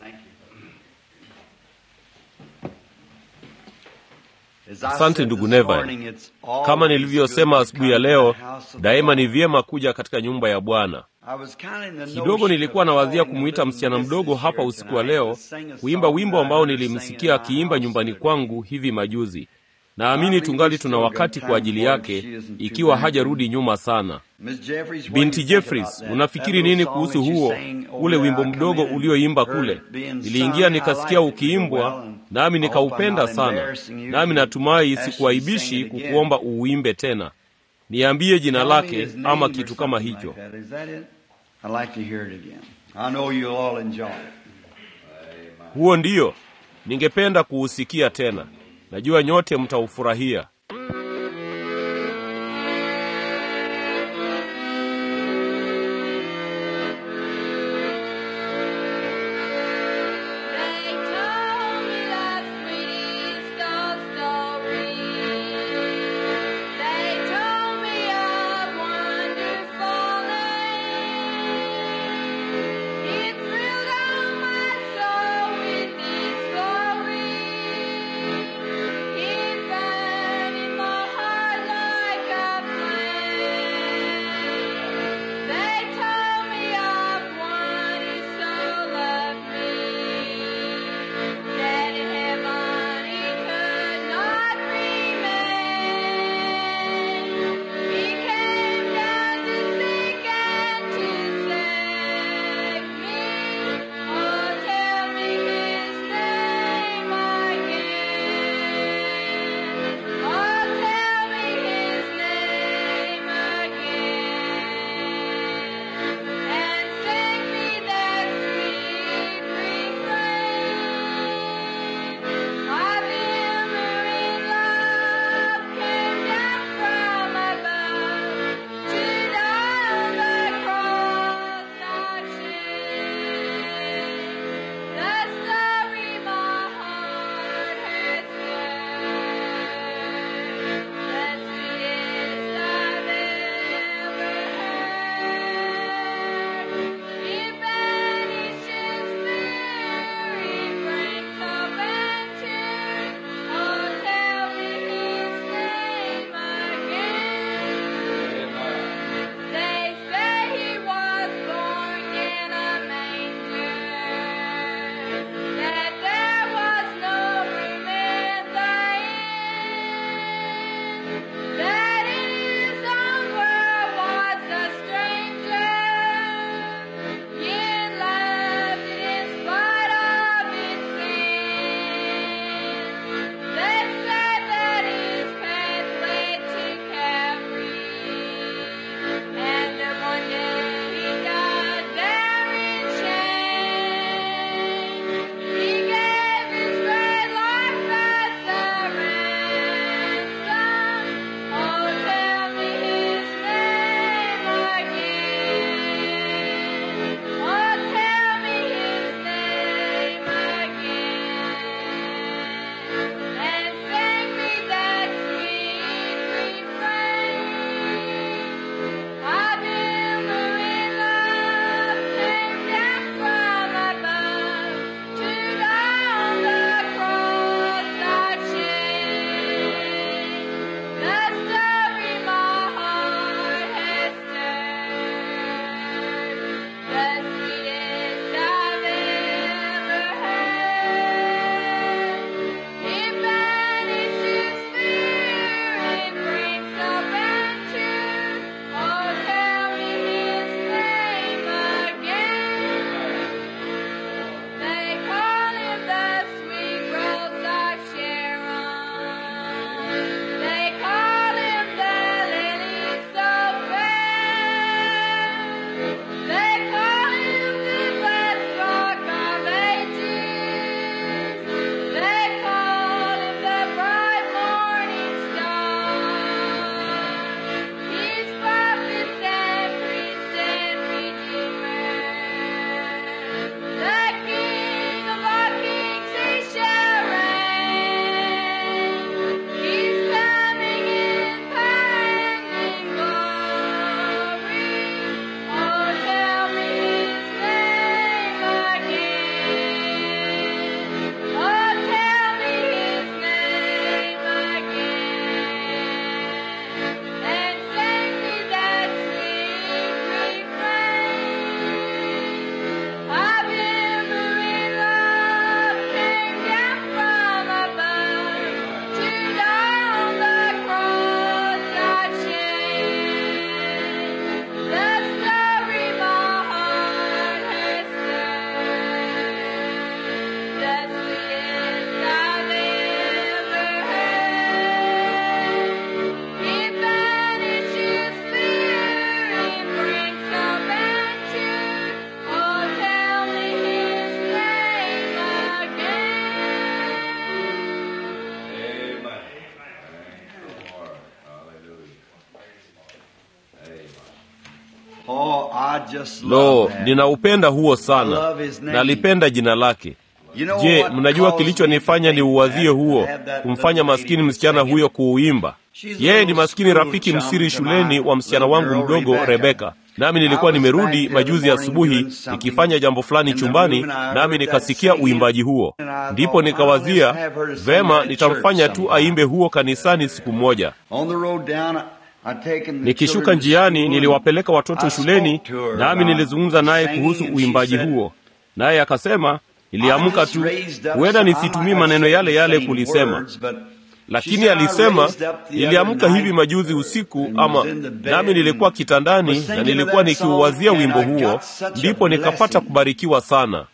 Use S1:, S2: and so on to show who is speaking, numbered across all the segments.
S1: Asante ndugu Neville. Kama nilivyosema asubuhi ya leo, daima ni vyema kuja katika nyumba ya Bwana. Kidogo nilikuwa nawazia kumwita msichana mdogo hapa usiku wa leo kuimba wimbo ambao nilimsikia akiimba nyumbani kwangu hivi majuzi. Naamini tungali tuna wakati kwa ajili yake, ikiwa hajarudi nyuma sana. Binti Jeffries, unafikiri nini kuhusu huo ule wimbo mdogo ulioimba kule? Niliingia nikasikia ukiimbwa, nami nikaupenda sana, nami natumai sikuaibishi kukuomba uuimbe tena. Niambie jina lake ama kitu kama hicho. Huo ndiyo ningependa kuusikia tena. Najua nyote mtaufurahia.
S2: They told me that sweet old story. They told me of wonderful name. It thrilled down my soul with its glory. It burned in my
S1: lo ninaupenda huo sana nalipenda jina lake je mnajua kilichonifanya ni uwazie huo kumfanya maskini msichana huyo kuuimba yeye ni maskini rafiki msiri shuleni wa msichana wangu mdogo rebeka nami nilikuwa nimerudi majuzi asubuhi nikifanya jambo fulani chumbani nami nikasikia uimbaji huo ndipo nikawazia vema nitamfanya tu aimbe huo kanisani siku moja nikishuka njiani niliwapeleka watoto shuleni nami nilizungumza naye kuhusu uimbaji huo naye akasema niliamka tu huenda nisitumii maneno yale yale kulisema lakini alisema niliamka hivi majuzi usiku ama nami nilikuwa kitandani na nilikuwa nikiuwazia wimbo huo ndipo nikapata kubarikiwa sana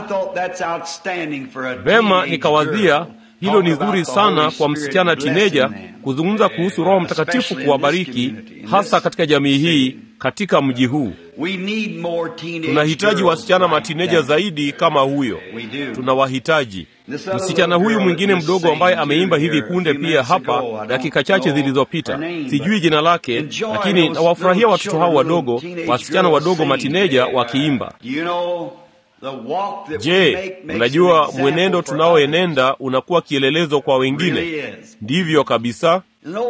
S1: vema nikawazia hilo ni zuri sana kwa msichana tineja kuzungumza kuhusu roho mtakatifu kuwabariki hasa katika jamii hii katika mji huu tunahitaji wasichana matineja zaidi kama huyo tunawahitaji msichana huyu mwingine mdogo ambaye ameimba hivi punde pia hapa dakika chache zilizopita sijui jina lake lakini nawafurahia watoto hao wadogo wasichana wadogo matineja wakiimba je mnajua mwenendo tunaoenenda unakuwa kielelezo kwa wengine ndivyo kabisa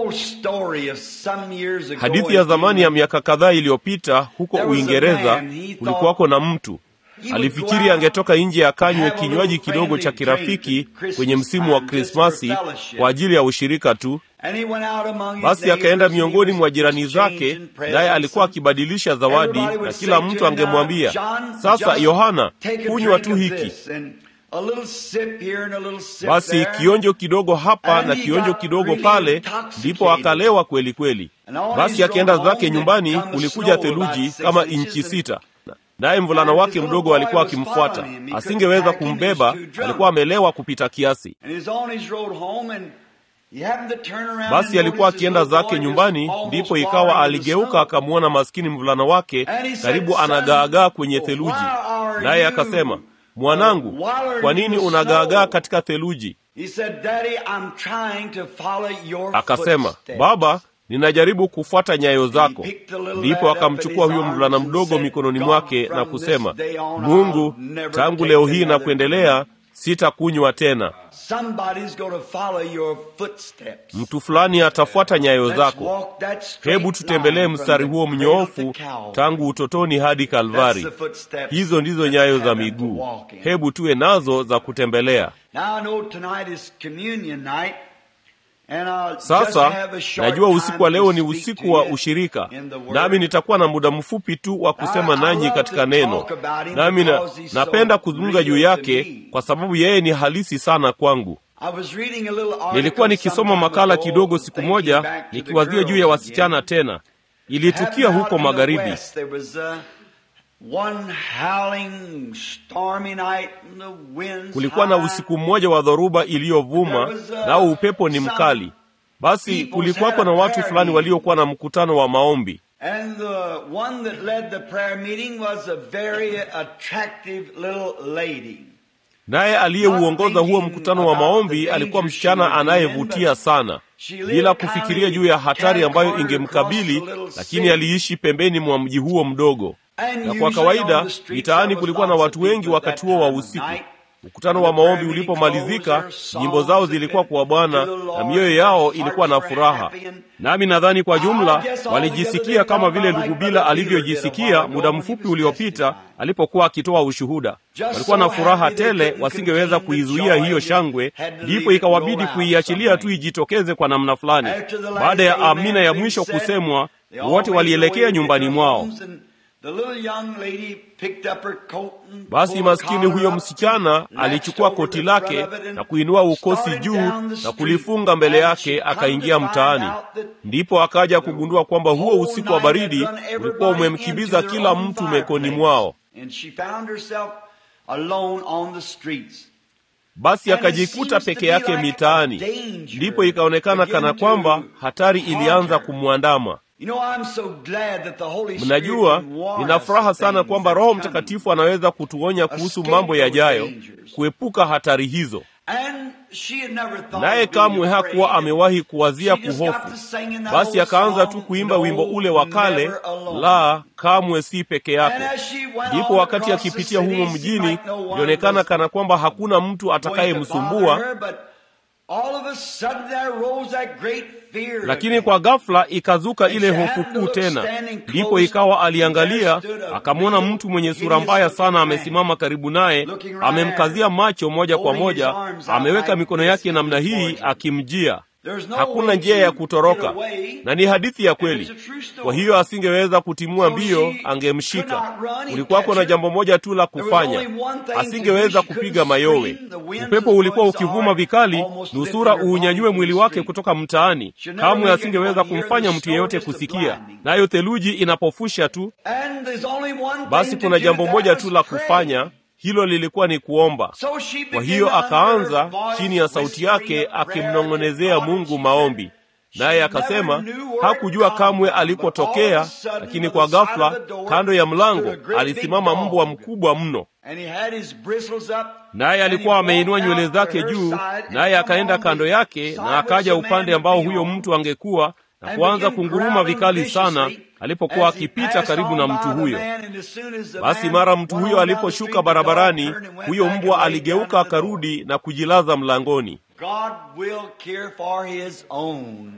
S1: hadithi ya zamani ya miaka kadhaa iliyopita huko uingereza kulikuwako na mtu alifikiri angetoka nje akanywe kinywaji kidogo cha kirafiki kwenye msimu wa krismasi kwa ajili ya ushirika tu basi akaenda miongoni mwa jirani zake naye alikuwa akibadilisha zawadi na kila mtu angemwambia sasa yohana kunywa tu hiki basi kionjo kidogo hapa na kionjo kidogo pale ndipo akalewa kweli kweli basi akienda zake nyumbani kulikuja theluji kama inchi sita naye mvulana wake mdogo alikuwa akimfuata asingeweza kumbeba alikuwa amelewa kupita kiasi basi alikuwa akienda zake nyumbani ndipo ikawa aligeuka akamwona maskini mvulana wake karibu anagaagaa kwenye theluji naye akasema mwanangu kwa nini unagaagaa katika theluji akasema baba ninajaribu kufuata nyayo zako ndipo akamchukua huyo mvulana mdogo mikononi mwake na kusema mungu tangu leo hii na kuendelea sitakunywa tena mtu fulani atafuata nyayo zako hebu tutembelee mstari huo mnyoofu tangu utotoni hadi kalvari hizo ndizo nyayo za miguu hebu tuwe nazo za kutembelea sasa najua usiku wa leo ni usiku wa ushirika nami nitakuwa na muda mfupi tu wa kusema nanyi katika neno nami na, napenda kuzungumza juu yake kwa sababu yeye ni halisi sana kwangu nilikuwa nikisoma makala kidogo siku moja nikiwazia juu ya wasichana tena ilitukia huko magharibi kulikuwa na usiku mmoja wa dhoruba iliyovuma nao upepo ni mkali basi kulikuwako na watu fulani waliokuwa na mkutano wa maombi naye aliyeuongoza huo mkutano wa maombi alikuwa msichana anayevutia sana bila kufikiria juu ya hatari ambayo ingemkabili lakini aliishi pembeni mwa mji huo mdogo na kwa kawaida mitaani kulikuwa na watu wengi wakati huo wa usiku mkutano wa maombi ulipomalizika nyimbo zao zilikuwa kwa bwana na mioyo yao ilikuwa na furaha nami nadhani kwa jumla walijisikia kama vile ndugu bila alivyojisikia muda mfupi uliopita alipokuwa akitoa ushuhuda walikuwa na furaha tele wasingeweza kuizuia hiyo shangwe ndipo ikawabidi kuiachilia tu ijitokeze kwa namna fulani baada ya amina ya mwisho kusemwa wote walielekea nyumbani mwao basi maskini huyo msichana alichukua koti lake na kuinua ukosi juu na kulifunga mbele yake akaingia mtaani ndipo akaja kugundua kwamba huo usiku wa baridi ulikuwa umemkimbiza kila mtu mekoni mwao basi akajikuta peke yake mitaani ndipo ikaonekana kana kwamba hatari ilianza kumwandama mnajua nina furaha sana kwamba roho mtakatifu anaweza kutuonya kuhusu mambo yajayo kuepuka hatari hizo
S3: she had never thought
S1: naye
S3: of being
S1: kamwe hakuwa
S3: afraid.
S1: amewahi kuwazia
S3: She just got
S1: kuhofu
S3: to singing that
S1: basi
S3: old
S1: akaanza
S3: song,
S1: tu kuimba
S3: "No,
S1: wimbo ule wa kale
S3: never alone."
S1: la kamwe si peke
S3: And
S1: yako
S3: as she went
S1: ndipo
S3: on
S1: wakati
S3: across the
S1: akipitia
S3: city,
S1: humo
S3: it
S1: mjini
S3: seemed like no one
S1: ilionekana
S3: was
S1: kana kwamba hakuna mtu
S3: going to bother
S1: atakayemsumbua
S3: her, but all of a sudden there rose that great fear
S1: lakini
S3: again.
S1: kwa ghafla ikazuka ile hofu kuu tena ndipo ikawa aliangalia akamwona mtu mwenye sura mbaya sana amesimama karibu naye amemkazia macho moja kwa moja ameweka mikono yake namna hii akimjia
S3: There's no
S1: hakuna
S3: way
S1: njia
S3: to
S1: ya
S3: get
S1: kutoroka
S3: away.
S1: na ni hadithi ya
S3: And
S1: kweli
S3: it's a true story.
S1: kwa hiyo asingeweza kutimua
S3: So
S1: mbio
S3: she could
S1: angemshika
S3: not run and
S1: kulikuwako
S3: catch
S1: na
S3: her.
S1: jambo moja tu la
S3: There was
S1: kufanya
S3: only one thing to do.
S1: asingeweza
S3: She
S1: kupiga
S3: couldn't
S1: mayowe
S3: scream. The winds
S1: upepo
S3: was
S1: ulikuwa
S3: blowing so
S1: ukivuma
S3: hard,
S1: vikali
S3: almost
S1: nusura
S3: lifted her
S1: uunyanyue
S3: body
S1: mwili
S3: from the
S1: wake
S3: street.
S1: kutoka mtaani
S3: She'd never
S1: kamwe
S3: make
S1: asingeweza
S3: anyone hear
S1: kumfanya
S3: the
S1: mtu
S3: snow
S1: yeyote
S3: just a
S1: kusikia
S3: blinding.
S1: nayo theluji inapofusha tu
S3: And there's only one
S1: basi
S3: thing
S1: kuna
S3: to do,
S1: jambo
S3: that
S1: moja
S3: was
S1: tu la
S3: pray.
S1: kufanya hilo lilikuwa ni kuomba
S3: So she
S1: kwa
S3: began
S1: hiyo
S3: under
S1: akaanza
S3: her voice,
S1: chini ya sauti yake
S3: whispering a prayer
S1: akimnong'onezea
S3: to God,
S1: mungu
S3: and
S1: maombi
S3: she
S1: naye
S3: never
S1: akasema
S3: knew where
S1: hakujua
S3: it come
S1: kamwe
S3: from, but all
S1: alikotokea
S3: of a sudden,
S1: lakini
S3: by
S1: kwa
S3: the side
S1: ghafla
S3: of the door,
S1: kando ya mlango
S3: stood a great big
S1: alisimama
S3: dog.
S1: mbwa mkubwa mno
S3: And he had his bristles up,
S1: naye
S3: and
S1: alikuwa
S3: he
S1: ameinua
S3: walked
S1: nywele
S3: out to
S1: zake
S3: her
S1: juu
S3: side and
S1: naye
S3: come
S1: akaenda
S3: on the
S1: kando yake
S3: side
S1: na
S3: which
S1: akaja
S3: the man
S1: upande
S3: would
S1: ambao
S3: be
S1: huyo
S3: on.
S1: mtu angekuwa na
S3: and
S1: kuanza
S3: began
S1: kunguruma
S3: growling
S1: vikali sana
S3: viciously
S1: alipokuwa
S3: as he
S1: akipita
S3: passed
S1: karibu
S3: on
S1: na
S3: by
S1: mtu
S3: the
S1: huyo
S3: man, and as soon as the
S1: basi
S3: man
S1: mara mtu
S3: went
S1: huyo
S3: on down the
S1: aliposhuka
S3: street, the dog
S1: barabarani
S3: turned and went
S1: huyo
S3: back and
S1: mbwa
S3: laid down
S1: aligeuka
S3: at the door.
S1: akarudi na kujilaza mlangoni
S3: God will care for his own.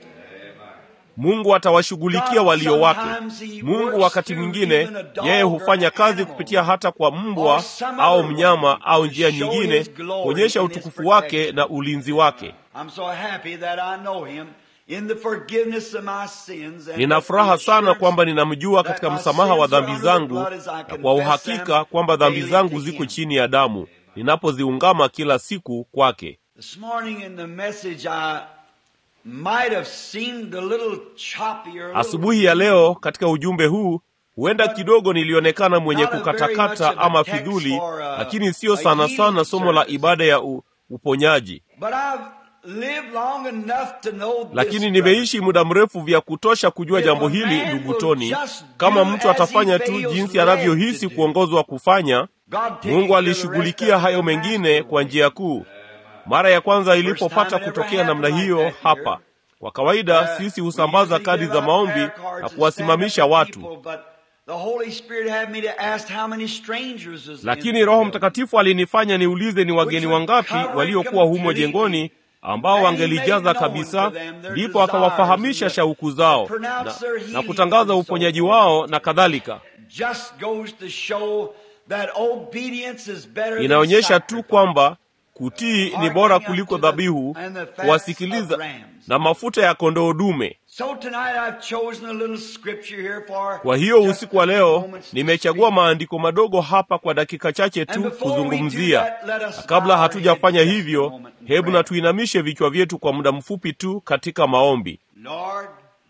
S1: mungu atawashughulikia
S3: God
S1: walio wake
S3: sometimes he
S1: mungu
S3: works
S1: wakati
S3: through
S1: mwingine
S3: even a dog
S1: yeye
S3: or
S1: hufanya
S3: an
S1: kazi
S3: animal.
S1: kupitia hata kwa mbwa
S3: Or some
S1: au
S3: other
S1: mnyama
S3: way
S1: au
S3: to
S1: njia
S3: show
S1: nyingine
S3: his glory
S1: kuonyesha
S3: and his
S1: utukufu wake
S3: protection.
S1: na ulinzi wake
S3: I'm so happy that I know him in the forgiveness of my sins and
S1: nina
S3: the
S1: furaha sana
S3: assurance
S1: kwamba ninamjua
S3: that
S1: katika
S3: my
S1: msamaha wa
S3: sins are
S1: dhambi
S3: under the
S1: zangu
S3: blood as I
S1: na kwa
S3: confess
S1: uhakika
S3: them
S1: kwamba dhambi
S3: daily
S1: zangu
S3: to
S1: ziko
S3: him.
S1: chini ya damu ninapoziungama kila siku kwake
S3: This morning in the message I might have seemed a little choppy or a little
S1: asubuhi ya leo katika ujumbe huu huenda kidogo nilionekana mwenye
S3: Not a very much
S1: kukatakata
S3: of a
S1: ama
S3: text
S1: fidhuli
S3: for a-
S1: lakini sio
S3: a
S1: sana
S3: healing
S1: sana somo la
S3: service.
S1: ibada ya u, uponyaji
S3: But I've lived long enough to know this,
S1: lakini
S3: brother.
S1: nimeishi muda mrefu vya kutosha kujua
S3: If
S1: jambo
S3: a
S1: hili
S3: man
S1: ndugu
S3: will
S1: Toni.
S3: just
S1: Kama
S3: do
S1: mtu
S3: as
S1: atafanya
S3: he
S1: tu
S3: feels
S1: jinsi
S3: led
S1: anavyohisi
S3: to do.
S1: kuongozwa kufanya,
S3: God taking
S1: Mungu
S3: care of the rest
S1: alishughulikia
S3: of
S1: hayo
S3: the
S1: mengine
S3: master
S1: kwa
S3: way.
S1: njia kuu. Mara ya kwanza
S3: First
S1: ilipopata
S3: time it ever
S1: kutokea namna
S3: happened
S1: hiyo
S3: like that here.
S1: hapa. Kwa kawaida
S3: Uh,
S1: sisi
S3: we
S1: husambaza
S3: usually
S1: kadi
S3: give
S1: za
S3: out
S1: maombi
S3: prayer cards
S1: na
S3: and stand
S1: kuwasimamisha
S3: up for
S1: watu,
S3: people, but the Holy Spirit had me to ask how many strangers is in
S1: lakini
S3: the
S1: Roho
S3: building.
S1: Mtakatifu alinifanya niulize ni wageni wangapi waliokuwa humo jengoni ambao wangelijaza kabisa, ndipo akawafahamisha shauku zao na, na kutangaza uponyaji wao na kadhalika.
S3: Just goes to show that obedience is better than
S1: Inaonyesha tu
S3: sacrifice.
S1: kwamba kutii ni bora kuliko dhabihu, kuwasikiliza na mafuta ya kondoo dume.
S3: So tonight I've chosen a little scripture here for
S1: Kwa hiyo
S3: just
S1: usiku wa
S3: a few
S1: leo
S3: moments to
S1: nimechagua
S3: speak.
S1: maandiko madogo hapa kwa dakika chache
S3: And
S1: tu
S3: before we do
S1: kuzungumzia.
S3: that, let us
S1: Na kabla
S3: bow our
S1: hatujafanya
S3: heads just a
S1: hivyo,
S3: moment in
S1: hebu
S3: prayer.
S1: na tuinamishe vichwa vyetu kwa muda mfupi tu katika maombi.
S3: Lord,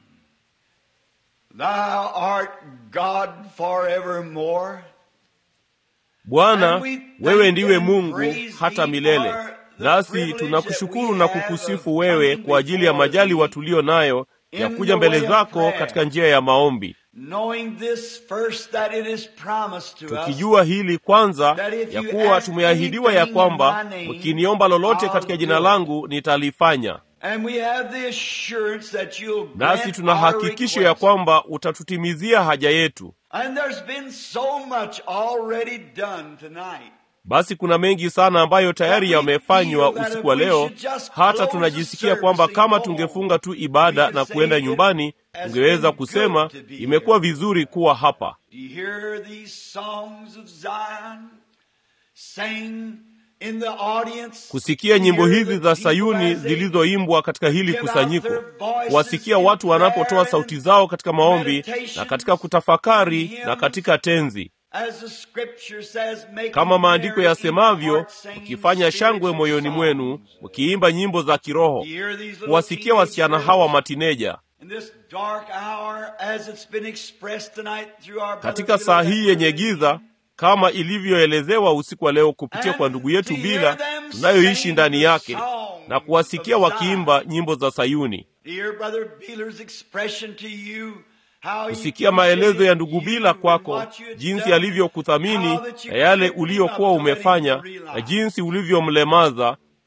S3: thou art God forevermore.
S1: Bwana,
S3: And we thank
S1: wewe ndiwe
S3: and
S1: Mungu
S3: praise
S1: hata
S3: thee
S1: milele.
S3: for the
S1: Nasi
S3: privilege
S1: tunakushukuru
S3: that
S1: na
S3: we have
S1: kukusifu
S3: of
S1: wewe
S3: coming
S1: kwa ajili ya
S3: before
S1: majaliwa
S3: thee
S1: tuliyo nayo ya
S3: in
S1: kuja
S3: the
S1: mbele
S3: way of
S1: zako
S3: prayer.
S1: katika njia ya maombi,
S3: Knowing this first that it is promised to us
S1: tukijua hili kwanza
S3: that if
S1: ya
S3: you
S1: kuwa
S3: ask
S1: tumeahidiwa ya
S3: anything
S1: kwamba
S3: in my name,
S1: mkiniomba lolote
S3: I'll
S1: katika jina
S3: do it.
S1: langu nitalifanya.
S3: and we have the assurance that you'll
S1: Nasi
S3: grant
S1: tuna
S3: our
S1: hakikisho ya
S3: request.
S1: kwamba utatutimizia haja yetu.
S3: And there's been so much already done tonight.
S1: Basi kuna mengi sana ambayo tayari
S3: That we
S1: yamefanywa
S3: feel that
S1: usiku
S3: if
S1: wa
S3: we
S1: leo,
S3: should just
S1: hata
S3: close
S1: tunajisikia
S3: the
S1: kwamba
S3: service
S1: kama
S3: and go
S1: tungefunga tu
S3: home,
S1: ibada
S3: we can
S1: na
S3: say
S1: kuenda
S3: it
S1: nyumbani,
S3: has
S1: tungeweza
S3: been
S1: kusema
S3: good to be
S1: imekuwa
S3: here.
S1: vizuri kuwa hapa.
S3: Do you hear these songs of Zion sing in the audience?
S1: Kusikia nyimbo
S3: Hear
S1: hizi
S3: the
S1: za
S3: people
S1: Sayuni
S3: as they
S1: zilizoimbwa katika hili
S3: give out
S1: kusanyiko,
S3: their voices
S1: kuwasikia
S3: in
S1: watu wanapotoa
S3: prayer
S1: sauti
S3: and
S1: zao katika maombi
S3: meditation
S1: na katika kutafakari
S3: and hymns.
S1: na katika tenzi,
S3: As the scripture says, make
S1: kama maandiko
S3: merry in
S1: yasemavyo,
S3: your heart, singing
S1: mkifanya shangwe
S3: spiritual
S1: moyoni mwenu,
S3: songs.
S1: mkiimba nyimbo za kiroho,
S3: You hear these little
S1: kuwasikia
S3: teenage
S1: wasichana
S3: girls
S1: hawa matineja
S3: in this dark hour, as it's been expressed tonight through our brother
S1: katika saa
S3: Peter
S1: hii yenye giza kama ilivyoelezewa usiku wa leo kupitia kwa ndugu yetu bila tunayoishi ndani yake na kuwasikia wakiimba nyimbo za Sayuni,
S3: Dear brother Beeler's expression to you, how he
S1: kusikia maelezo ya ndugu
S3: appreciated
S1: Bila
S3: you
S1: kwako,
S3: and what you had
S1: jinsi
S3: done,
S1: alivyokuthamini
S3: how that you
S1: na yale
S3: picked him
S1: uliyokuwa
S3: up to let him
S1: umefanya
S3: realize.
S1: na jinsi ulivyomlemaza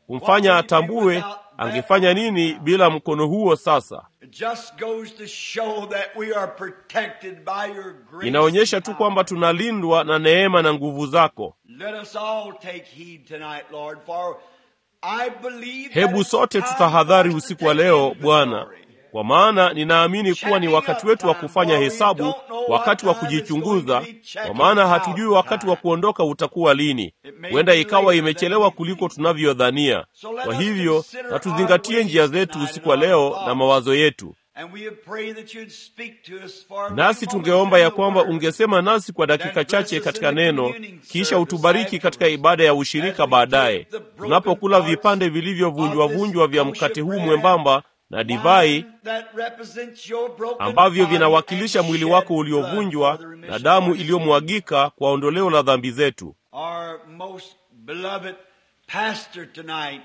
S1: kumfanya atambue angefanya nini bila mkono huo. Sasa
S3: It just goes to show that we are protected by your grace.
S1: inaonyesha tu kwamba tunalindwa na neema na nguvu zako.
S3: Let us all take heed tonight, Lord, for I believe that
S1: Hebu
S3: it's
S1: sote
S3: time
S1: tutahadhari
S3: for us to
S1: usiku wa
S3: take
S1: leo Bwana,
S3: inventory.
S1: kwa maana ninaamini kuwa ni wakati wetu wa kufanya hesabu, wakati wa kujichunguza, kwa maana hatujui wakati wa kuondoka utakuwa lini. Huenda ikawa imechelewa kuliko tunavyodhania. Kwa hivyo na tuzingatie njia zetu usiku wa leo na mawazo yetu,
S3: And we have prayed that you'd speak to us for a
S1: nasi
S3: few
S1: tungeomba
S3: moments
S1: ya
S3: in the
S1: kwamba
S3: Word.
S1: ungesema nasi kwa dakika chache katika neno, kisha utubariki katika ibada ya ushirika baadaye, tunapokula vipande vilivyovunjwavunjwa vya mkate huu mwembamba na divai
S3: Wine that represents your broken
S1: ambavyo
S3: body
S1: vinawakilisha
S3: and
S1: mwili
S3: shed
S1: wako
S3: blood
S1: uliovunjwa
S3: for the remission
S1: na damu
S3: of our sins.
S1: iliyomwagika kwa ondoleo la dhambi zetu.
S3: Our most beloved pastor tonight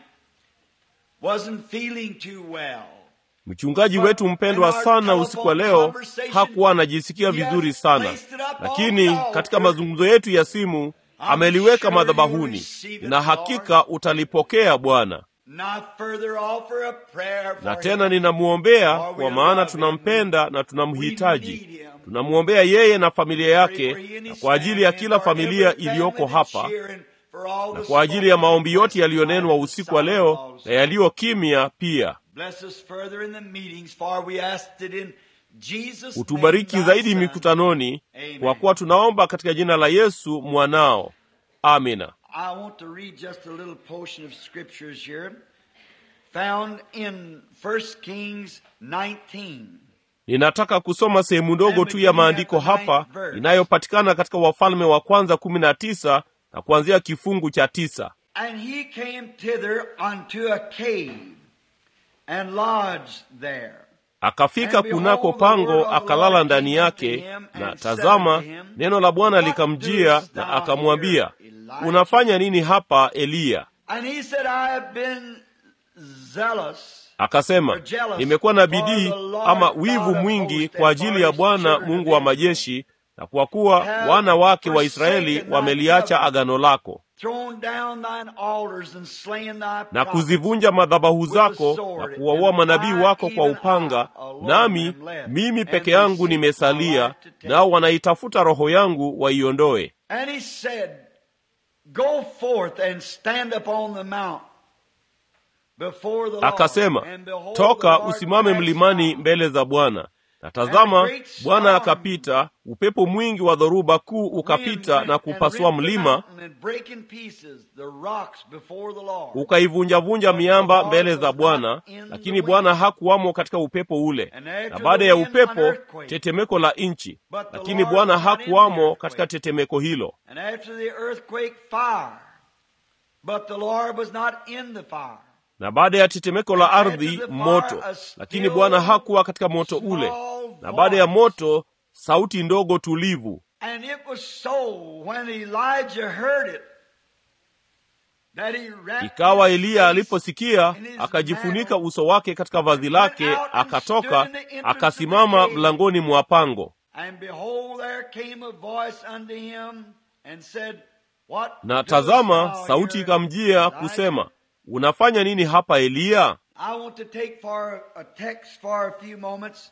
S3: wasn't feeling too well.
S1: Mchungaji wetu mpendwa sana usiku wa leo hakuwa anajisikia vizuri sana, lakini katika mazungumzo yetu ya simu ameliweka madhabahuni, na hakika utalipokea Bwana.
S3: Not further offer a prayer for
S1: Na
S3: him.
S1: tena ninamwombea, kwa maana tunampenda na tunamhitaji. Tunamwombea yeye na familia yake, na kwa ajili ya kila familia iliyoko hapa, na kwa ajili ya maombi yote yaliyonenwa usiku wa leo na yaliyo kimya pia.
S3: Bless us further in the meetings, for we asked it in Jesus'
S1: Utubariki
S3: name,
S1: zaidi
S3: thy Son.
S1: mikutanoni,
S3: Amen.
S1: kwa kuwa tunaomba katika jina la Yesu mwanao. Amina.
S3: I want to read just a little portion of scriptures here, found in 1 Kings 19.
S1: Ninataka kusoma sehemu ndogo tu ya maandiko hapa inayopatikana katika Wafalme wa kwanza kumi na tisa na kuanzia kifungu cha tisa.
S3: And he came thither unto a cave, and lodged there.
S1: Akafika kunako pango akalala ndani yake, na tazama, neno la Bwana likamjia na akamwambia, unafanya nini hapa Eliya?
S3: And he said, I have been zealous
S1: Akasema, nimekuwa na bidii ama wivu mwingi kwa ajili ya Bwana Mungu wa majeshi, na kwa kuwa wana wake wa Israeli wameliacha agano lako
S3: thrown down thine altars and slain thy
S1: na
S3: prophets.
S1: kuzivunja madhabahu zako na kuwaua manabii wako kwa upanga, nami mimi peke yangu nimesalia, nao wanaitafuta roho yangu waiondoe.
S3: And he said, Go forth and stand upon the mount before the Lord.
S1: Akasema,
S3: And behold,
S1: toka
S3: the Lord
S1: usimame
S3: passed
S1: mlimani
S3: by.
S1: mbele za Bwana. Na tazama, Bwana akapita, upepo mwingi wa dhoruba kuu ukapita na kupasua mlima, ukaivunjavunja miamba mbele za Bwana, lakini Bwana hakuwamo katika upepo ule. Na baada ya upepo, tetemeko la nchi, lakini Bwana hakuwamo katika tetemeko hilo.
S3: And after the earthquake, fire. But the Lord was not in the fire.
S1: Na baada ya tetemeko la ardhi, moto, lakini Bwana hakuwa katika moto ule. Na baada ya moto, sauti ndogo tulivu.
S3: And it was so when Elijah heard it that he wrapped
S1: Ikawa
S3: his
S1: Eliya
S3: face
S1: aliposikia,
S3: in his
S1: akajifunika
S3: mantle,
S1: uso wake katika vazi lake, akatoka akasimama mlangoni mwa pango.
S3: And behold, there came a voice unto him and said, What
S1: Na
S3: doest
S1: tazama,
S3: thou
S1: sauti
S3: here,
S1: ikamjia
S3: Elijah?
S1: kusema, unafanya nini hapa Eliya?
S3: I want to take for a text for a few moments.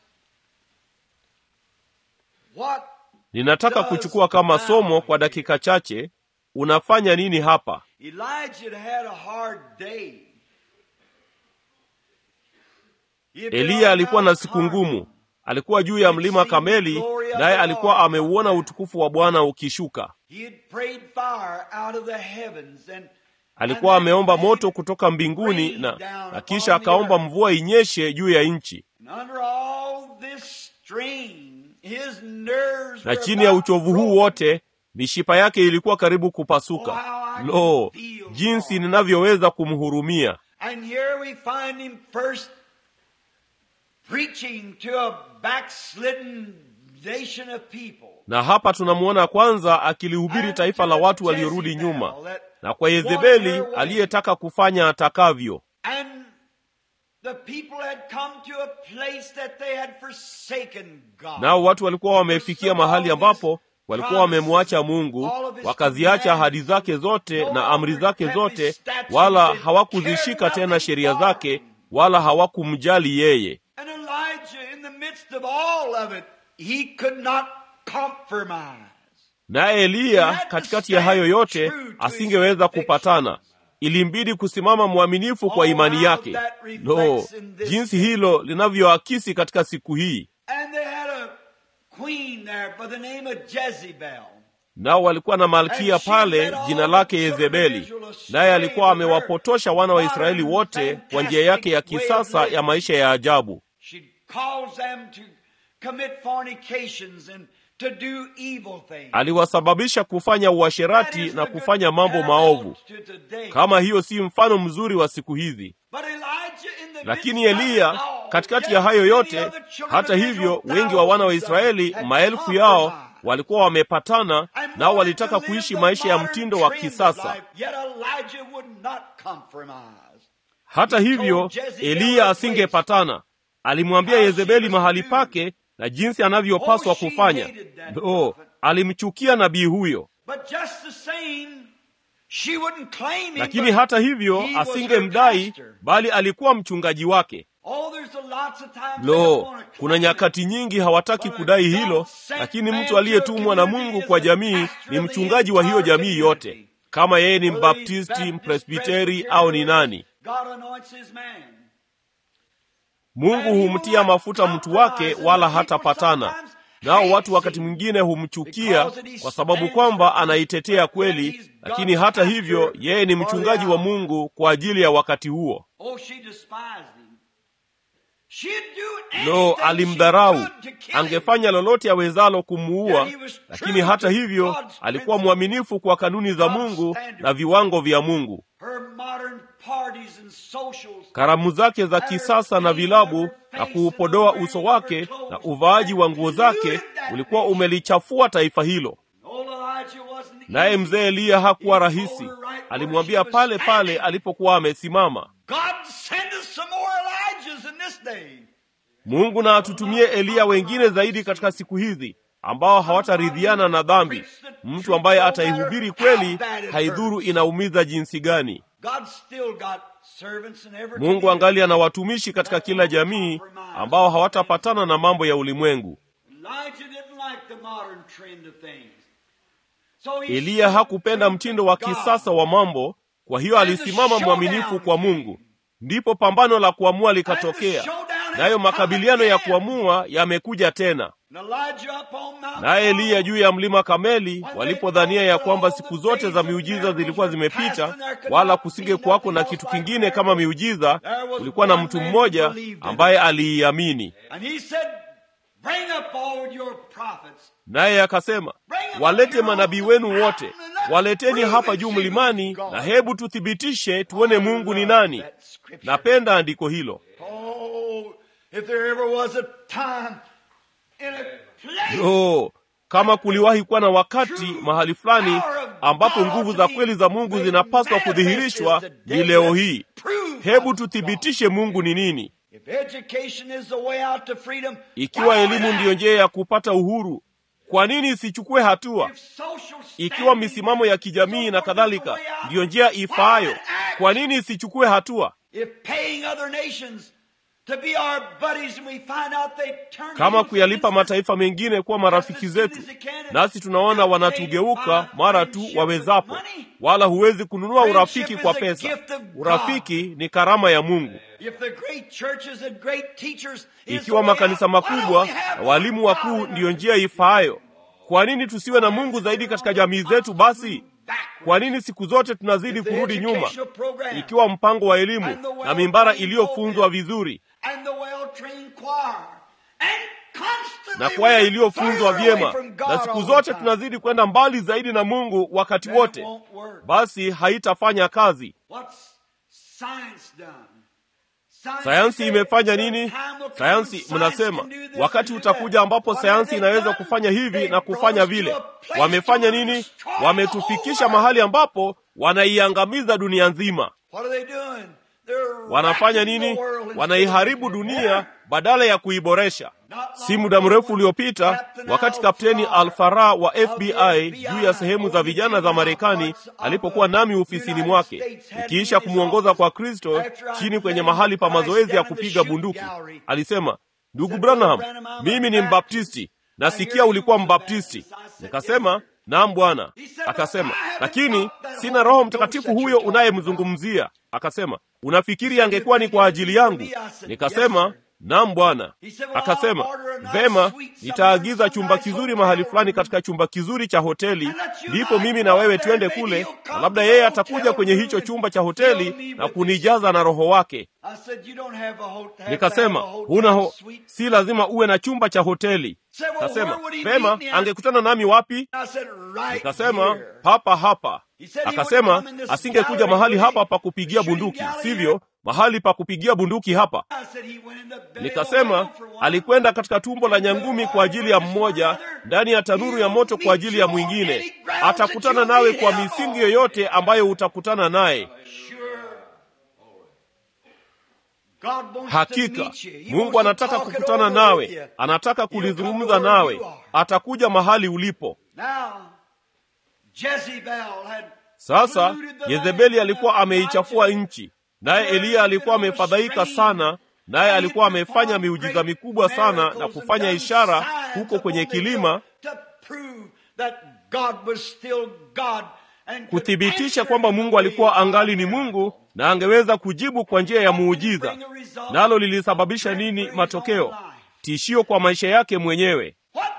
S3: What
S1: Ninataka kuchukua kama somo kwa dakika chache, unafanya nini hapa?
S3: Elijah had a hard day. He had been
S1: Eliya
S3: on
S1: alikuwa na
S3: Mount
S1: siku
S3: Carmel.
S1: ngumu. Alikuwa juu ya mlima Kameli, naye alikuwa ameuona utukufu wa Bwana ukishuka.
S3: He had prayed fire out of the heavens and
S1: Alikuwa ameomba moto kutoka mbinguni na, na kisha akaomba mvua inyeshe juu ya nchi.
S3: And under all this strain, his nerves
S1: Na
S3: were
S1: chini ya
S3: about
S1: uchovu huu
S3: broken.
S1: wote, mishipa yake ilikuwa karibu kupasuka. Lo, jinsi ninavyoweza kumhurumia!
S3: And here we find him first preaching to a backslidden nation of people.
S1: Na hapa tunamwona kwanza akilihubiri taifa la watu waliorudi nyuma, na kwa Yezebeli aliyetaka kufanya atakavyo.
S3: And the people had come to a place that they had forsaken God.
S1: Nao watu walikuwa wamefikia mahali ambapo walikuwa wamemwacha Mungu, wakaziacha ahadi zake zote na amri zake zote, wala hawakuzishika tena sheria zake, wala hawakumjali yeye.
S3: And Elijah, in the midst of all of it, he could not compromise.
S1: Naye Eliya katikati ya hayo yote asingeweza kupatana, ilimbidi kusimama mwaminifu kwa imani yake. No, jinsi hilo linavyoakisi katika siku hii.
S3: And they had a queen there by the name of Jezebel.
S1: Nao walikuwa na malkia pale, jina lake Yezebeli, naye alikuwa amewapotosha wana wa Israeli wote kwa njia yake ya kisasa ya maisha ya ajabu.
S3: She'd cause them to commit fornications and to do evil things.
S1: Aliwasababisha kufanya uasherati
S3: That is
S1: na
S3: the
S1: kufanya
S3: good
S1: mambo maovu.
S3: parallel to today.
S1: Kama hiyo si mfano mzuri wa siku hizi.
S3: But Elijah in the
S1: Lakini
S3: midst of
S1: Eliya
S3: it all,
S1: katikati
S3: yet
S1: ya hayo
S3: many
S1: yote,
S3: of the children
S1: hata
S3: of
S1: hivyo,
S3: Israel,
S1: wengi wa wana wa
S3: thousands of
S1: Israeli,
S3: them, had
S1: maelfu yao
S3: compromised.
S1: walikuwa wamepatana,
S3: And
S1: nao
S3: wanted
S1: walitaka
S3: to live
S1: kuishi
S3: the
S1: maisha ya
S3: modern
S1: mtindo wa
S3: trend of
S1: kisasa.
S3: life, yet Elijah would not compromise.
S1: Hata hivyo, Eliya asingepatana. Alimwambia Yezebeli mahali pake na jinsi anavyopaswa kufanya. Oh, alimchukia nabii huyo.
S3: But just the same, she wouldn't claim him,
S1: Lakini
S3: but
S1: hata hivyo
S3: he was her
S1: asingemdai,
S3: pastor.
S1: bali alikuwa mchungaji wake.
S3: Oh, there's a lots of times they don't
S1: Lo,
S3: wanna
S1: kuna
S3: claim it.
S1: nyakati nyingi hawataki kudai hilo, lakini mtu aliyetumwa na Mungu kwa jamii ni mchungaji wa hiyo jamii yote, kama yeye ni mbaptisti, mpresbiteri au ni nani.
S3: God anoints his man.
S1: Mungu humtia mafuta mtu wake, wala hatapatana nao. Watu wakati mwingine humchukia kwa sababu kwamba anaitetea kweli, lakini hata hivyo yeye ni mchungaji wa Mungu kwa ajili ya wakati huo.
S3: Oh, she despised him. She'd do
S1: Lo,
S3: anything
S1: alimdharau,
S3: she could to kill him.
S1: angefanya lolote awezalo kumuua, lakini hata hivyo alikuwa mwaminifu kwa kanuni za Mungu na viwango vya Mungu.
S3: Her modern parties and socials
S1: Karamu zake za kisasa na vilabu na kuupodoa uso wake na uvaaji wa nguo zake ulikuwa umelichafua taifa hilo.
S3: Old Elijah wasn't
S1: Naye
S3: easy.
S1: mzee Eliya hakuwa rahisi, alimwambia pale pale alipokuwa amesimama,
S3: God send us some more Elijahs in this day.
S1: Mungu na atutumie Eliya wengine zaidi katika siku hizi ambao hawataridhiana na dhambi, mtu ambaye ataihubiri kweli, haidhuru inaumiza jinsi gani.
S3: God still got servants in every
S1: Mungu
S3: community.
S1: angali ana watumishi katika kila jamii ambao hawatapatana na mambo ya ulimwengu.
S3: Elijah didn't like the modern trend of things. So he
S1: Eliya
S3: stood
S1: hakupenda
S3: true
S1: mtindo
S3: to
S1: wa
S3: God.
S1: kisasa wa mambo, kwa hiyo alisimama mwaminifu kwa Mungu. Ndipo pambano la kuamua likatokea, nayo makabiliano ya kuamua yamekuja tena.
S3: And Elijah up on Mount
S1: Naye Eliya
S3: Carmel,
S1: juu ya mlima Kameli, walipodhania ya kwamba siku zote za miujiza zilikuwa zimepita, wala kusinge kuwako na kitu kingine kama miujiza, kulikuwa na mtu mmoja ambaye aliiamini,
S3: and he said, Bring up all your prophets.
S1: naye akasema, walete manabii wenu wote, waleteni hapa juu mlimani, na hebu tuthibitishe tuone Mungu ni nani.
S3: That scripture.
S1: Napenda andiko hilo.
S3: Oh, if there ever was a time in a place
S1: Lo, kama kuliwahi kuwa na wakati mahali fulani ambapo nguvu za kweli za Mungu zinapaswa kudhihirishwa, ni leo hii. Hebu tuthibitishe Mungu ni nini.
S3: If education is the way out to freedom,
S1: Ikiwa
S3: why
S1: elimu
S3: not?
S1: ndiyo njia ya kupata uhuru, kwa nini isichukue hatua?
S3: If social
S1: Ikiwa
S3: standing
S1: misimamo ya kijamii na kadhalika ndiyo njia ifaayo, kwa nini isichukue hatua?
S3: If paying other nations to be our buddies and we find out they turn
S1: Kama
S3: against
S1: kuyalipa
S3: us,
S1: mataifa mengine kuwa marafiki zetu, nasi tunaona wanatugeuka mara tu wawezapo, wala huwezi kununua urafiki kwa pesa. Urafiki ni karama ya Mungu.
S3: If the great churches and great teachers is
S1: Ikiwa
S3: the way
S1: makanisa
S3: out, why don't
S1: makubwa
S3: we have
S1: na walimu wakuu
S3: God in
S1: ndiyo
S3: our-
S1: njia ifaayo, kwa nini tusiwe na Mungu zaidi katika jamii zetu? Basi kwa nini siku zote tunazidi kurudi nyuma? Ikiwa mpango wa elimu na mimbara iliyofunzwa vizuri
S3: and the well-trained choir and constantly
S1: na kwaya
S3: we're
S1: iliyofunzwa
S3: further away
S1: vyema,
S3: from God
S1: na siku
S3: all the
S1: zote
S3: time.
S1: tunazidi kwenda mbali zaidi na Mungu wakati
S3: Then it
S1: wote,
S3: won't work.
S1: basi haitafanya kazi.
S3: What's science done? Science
S1: Sayansi
S3: says
S1: imefanya
S3: the
S1: nini?
S3: time will come
S1: Sayansi
S3: when science
S1: mnasema
S3: can do this
S1: wakati
S3: and do that.
S1: utakuja ambapo
S3: What
S1: sayansi
S3: have they
S1: inaweza
S3: done?
S1: kufanya hivi
S3: They
S1: na
S3: brought
S1: kufanya
S3: us to
S1: vile.
S3: a place
S1: Wamefanya
S3: to
S1: nini?
S3: destroy the
S1: Wametufikisha
S3: whole
S1: mahali ambapo wanaiangamiza dunia nzima.
S3: What are they doing? They're
S1: Wanafanya
S3: wrecking
S1: nini?
S3: the world instead of
S1: Wanaiharibu
S3: making it
S1: dunia
S3: better.
S1: badala ya kuiboresha. Si muda mrefu uliopita, wakati Kapteni Alfara wa FBI juu ya sehemu za vijana za Marekani alipokuwa nami ofisini mwake, ikiisha kumwongoza kwa Kristo chini kwenye mahali pa mazoezi ya kupiga bunduki, alisema, ndugu Branham, mimi ni Mbaptisti, nasikia ulikuwa Mbaptisti. Nikasema, naam bwana. Akasema, lakini sina Roho Mtakatifu huyo unayemzungumzia. Akasema, unafikiri angekuwa ni kwa ajili yangu? Nikasema, naam bwana. Akasema, vema, nitaagiza chumba kizuri mahali fulani katika chumba kizuri cha hoteli, ndipo mimi na wewe twende kule, na labda yeye atakuja kwenye hicho chumba cha hoteli na kunijaza na Roho wake. Nikasema, huna ho, si lazima uwe na chumba cha hoteli. Kasema, vema, angekutana nami wapi? Nikasema, hapa hapa. Akasema, asingekuja mahali hapa pa kupigia bunduki, sivyo? Mahali pa kupigia bunduki hapa. Nikasema, alikwenda katika tumbo la nyangumi kwa ajili ya mmoja, ndani ya tanuru ya moto kwa ajili ya mwingine. Atakutana nawe kwa misingi yoyote ambayo utakutana naye. Hakika Mungu anataka kukutana nawe, anataka kulizungumza nawe, atakuja mahali ulipo. Sasa Yezebeli alikuwa ameichafua nchi, naye Eliya alikuwa amefadhaika sana, naye alikuwa amefanya miujiza mikubwa sana na kufanya ishara huko kwenye kilima kuthibitisha kwamba Mungu alikuwa angali ni Mungu na angeweza kujibu kwa njia ya muujiza. Nalo lilisababisha nini? Matokeo, tishio kwa maisha yake mwenyewe.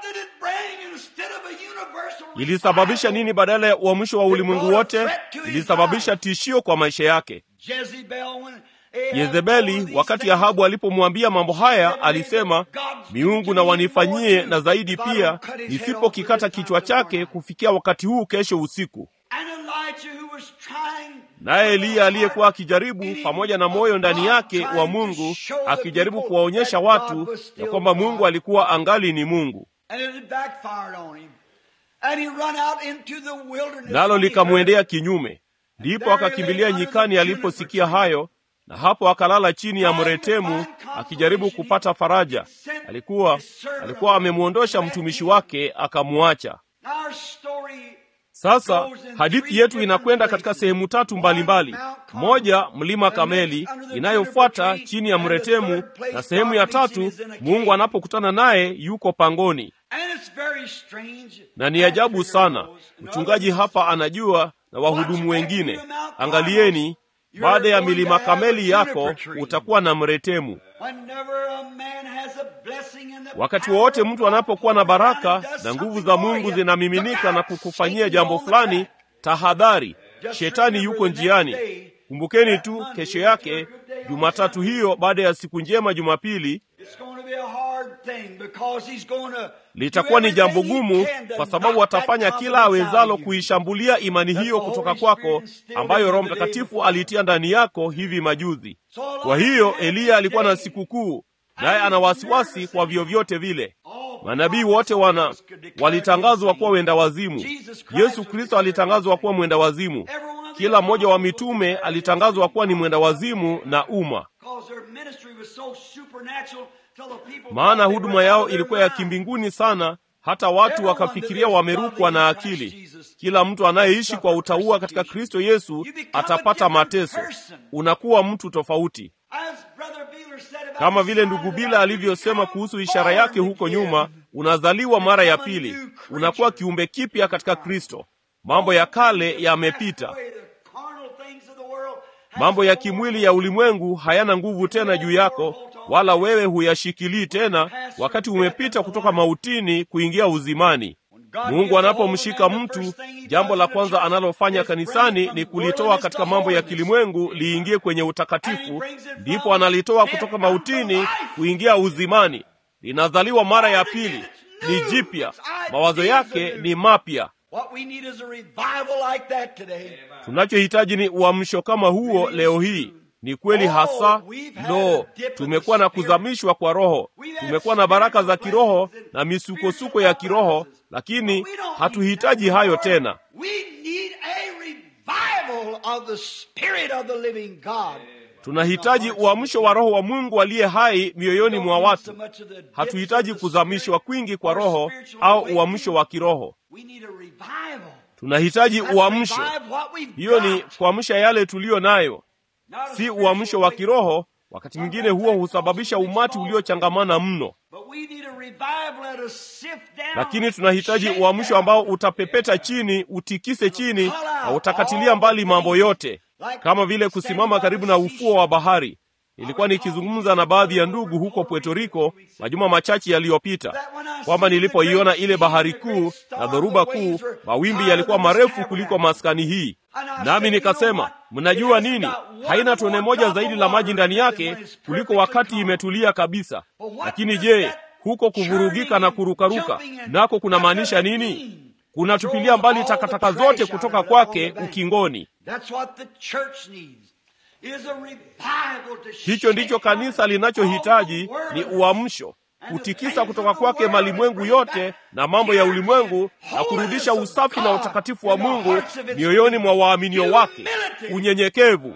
S1: Ilisababisha nini? Badala ya uamsho wa ulimwengu wote, ilisababisha tishio kwa maisha yake. Yezebeli, wakati Ahabu alipomwambia mambo haya, alisema miungu na wanifanyie na zaidi pia, nisipokikata kichwa chake kufikia wakati huu kesho usiku. Naye Eliya aliyekuwa akijaribu pamoja na moyo ndani yake wa Mungu, akijaribu kuwaonyesha watu ya kwamba Mungu alikuwa angali ni Mungu, nalo likamwendea kinyume. Ndipo akakimbilia nyikani aliposikia hayo, na hapo akalala chini ya mretemu akijaribu kupata faraja. Alikuwa alikuwa amemwondosha mtumishi wake akamwacha. Sasa hadithi yetu inakwenda katika sehemu tatu mbalimbali mbali. Moja, mlima Kameli, inayofuata chini ya mretemu, na sehemu ya tatu Mungu anapokutana naye yuko pangoni. Na ni ajabu sana, mchungaji hapa anajua na wahudumu wengine. Angalieni, baada ya milima Kameli yako utakuwa na mretemu. Wakati wowote mtu anapokuwa na baraka na nguvu za Mungu zinamiminika na kukufanyia jambo fulani, tahadhari, shetani yuko njiani. Kumbukeni tu, kesho yake Jumatatu hiyo, baada ya siku njema Jumapili, litakuwa ni jambo gumu, kwa sababu atafanya kila awezalo kuishambulia imani hiyo kutoka kwako, ambayo Roho Mtakatifu aliitia ndani yako hivi majuzi. Kwa hiyo Eliya alikuwa na sikukuu, naye ana wasiwasi kwa vyovyote vile. Manabii wote wana walitangazwa kuwa wenda wazimu. Yesu Kristo alitangazwa kuwa mwenda wazimu. Kila mmoja wa mitume alitangazwa kuwa ni mwenda wazimu na umma, maana huduma yao ilikuwa ya kimbinguni sana, hata watu wakafikiria wamerukwa na akili. Kila mtu anayeishi kwa utauwa katika Kristo Yesu atapata mateso. Unakuwa mtu tofauti, kama vile ndugu Bila alivyosema kuhusu ishara yake huko nyuma. Unazaliwa mara ya pili, unakuwa kiumbe kipya katika Kristo. Mambo ya kale yamepita, mambo ya kimwili ya ulimwengu hayana nguvu tena juu yako, wala wewe huyashikilii tena, wakati umepita kutoka mautini kuingia uzimani. Mungu anapomshika mtu, jambo la kwanza analofanya kanisani ni kulitoa katika mambo ya kilimwengu liingie kwenye utakatifu, ndipo analitoa kutoka mautini kuingia uzimani. Linazaliwa mara ya pili, ni jipya, mawazo yake ni mapya. Tunachohitaji ni uamsho kama huo leo hii. Ni kweli hasa. Lo, tumekuwa na kuzamishwa kwa Roho, tumekuwa na baraka za kiroho na misukosuko ya kiroho, lakini hatuhitaji hayo tena. tunahitaji uamsho wa roho wa mungu aliye hai mioyoni mwa watu hatuhitaji kuzamishwa kwingi kwa roho au uamsho wa kiroho tunahitaji uamsho hiyo ni kuamsha yale tuliyo nayo si uamsho wa kiroho wakati mwingine huo husababisha umati uliochangamana mno lakini tunahitaji uamsho ambao utapepeta chini utikise chini na utakatilia mbali mambo yote kama vile kusimama karibu na ufuo wa bahari nilikuwa nikizungumza na baadhi ya ndugu huko puerto rico majuma machache yaliyopita kwamba nilipoiona ile bahari kuu na dhoruba kuu mawimbi yalikuwa marefu kuliko maskani hii nami nikasema mnajua nini haina tone moja zaidi la maji ndani yake kuliko wakati imetulia kabisa lakini je huko kuvurugika na kurukaruka nako kunamaanisha nini kunatupilia mbali takataka zote kutoka kwake ukingoni hicho ndicho kanisa linachohitaji ni uamsho kutikisa kutoka kwake malimwengu yote na mambo ya ulimwengu na kurudisha usafi na utakatifu wa mungu mioyoni mwa waaminio wake unyenyekevu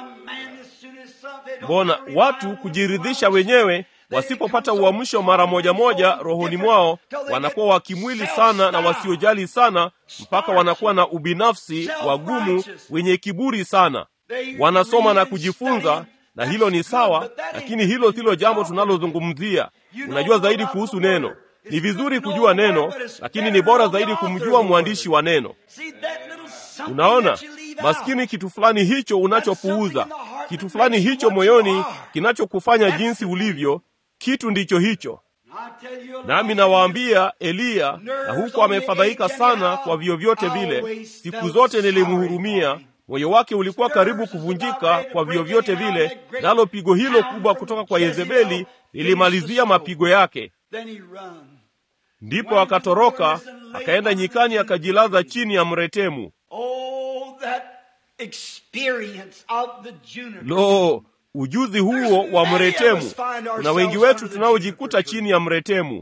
S1: mbona watu kujiridhisha wenyewe wasipopata uamsho mara moja moja rohoni mwao wanakuwa wakimwili sana na wasiojali sana mpaka wanakuwa na ubinafsi wagumu wenye kiburi sana wanasoma na kujifunza na hilo ni sawa lakini hilo silo jambo tunalozungumzia unajua zaidi kuhusu neno ni vizuri kujua neno lakini ni bora zaidi kumjua mwandishi wa neno unaona maskini kitu fulani hicho unachopuuza kitu fulani hicho moyoni kinachokufanya jinsi ulivyo kitu ndicho hicho nami nawaambia eliya na huko amefadhaika sana kwa vyovyote vile siku zote nilimhurumia moyo wake ulikuwa karibu kuvunjika kwa vyovyote vile nalo pigo hilo kubwa kutoka kwa yezebeli lilimalizia mapigo yake ndipo akatoroka akaenda nyikani akajilaza chini ya mretemu lo ujuzi huo wa mretemu kuna wengi wetu tunaojikuta chini ya mretemu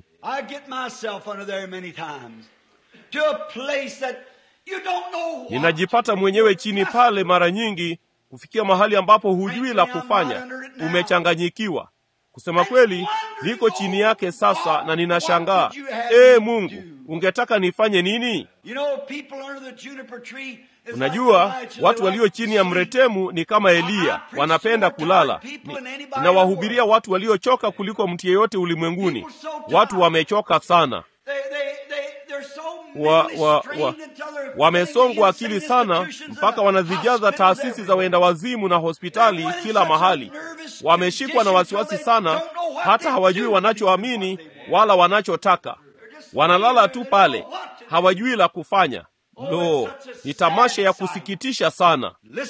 S1: ninajipata mwenyewe chini pale mara nyingi kufikia mahali ambapo hujui la kufanya umechanganyikiwa kusema kweli niko chini yake sasa na ninashangaa ee mungu ungetaka nifanye nini unajua watu walio chini ya mretemu ni kama eliya wanapenda kulala ninawahubiria watu waliochoka kuliko mtu yeyote ulimwenguni watu wamechoka sana wa, wa, wa, wamesongwa akili sana mpaka wanazijaza taasisi za wenda wazimu na hospitali kila mahali wameshikwa na wasiwasi sana hata hawajui wanachoamini wala wanachotaka wanalala tu pale hawajui la kufanya lo ni tamasha ya kusikitisha sana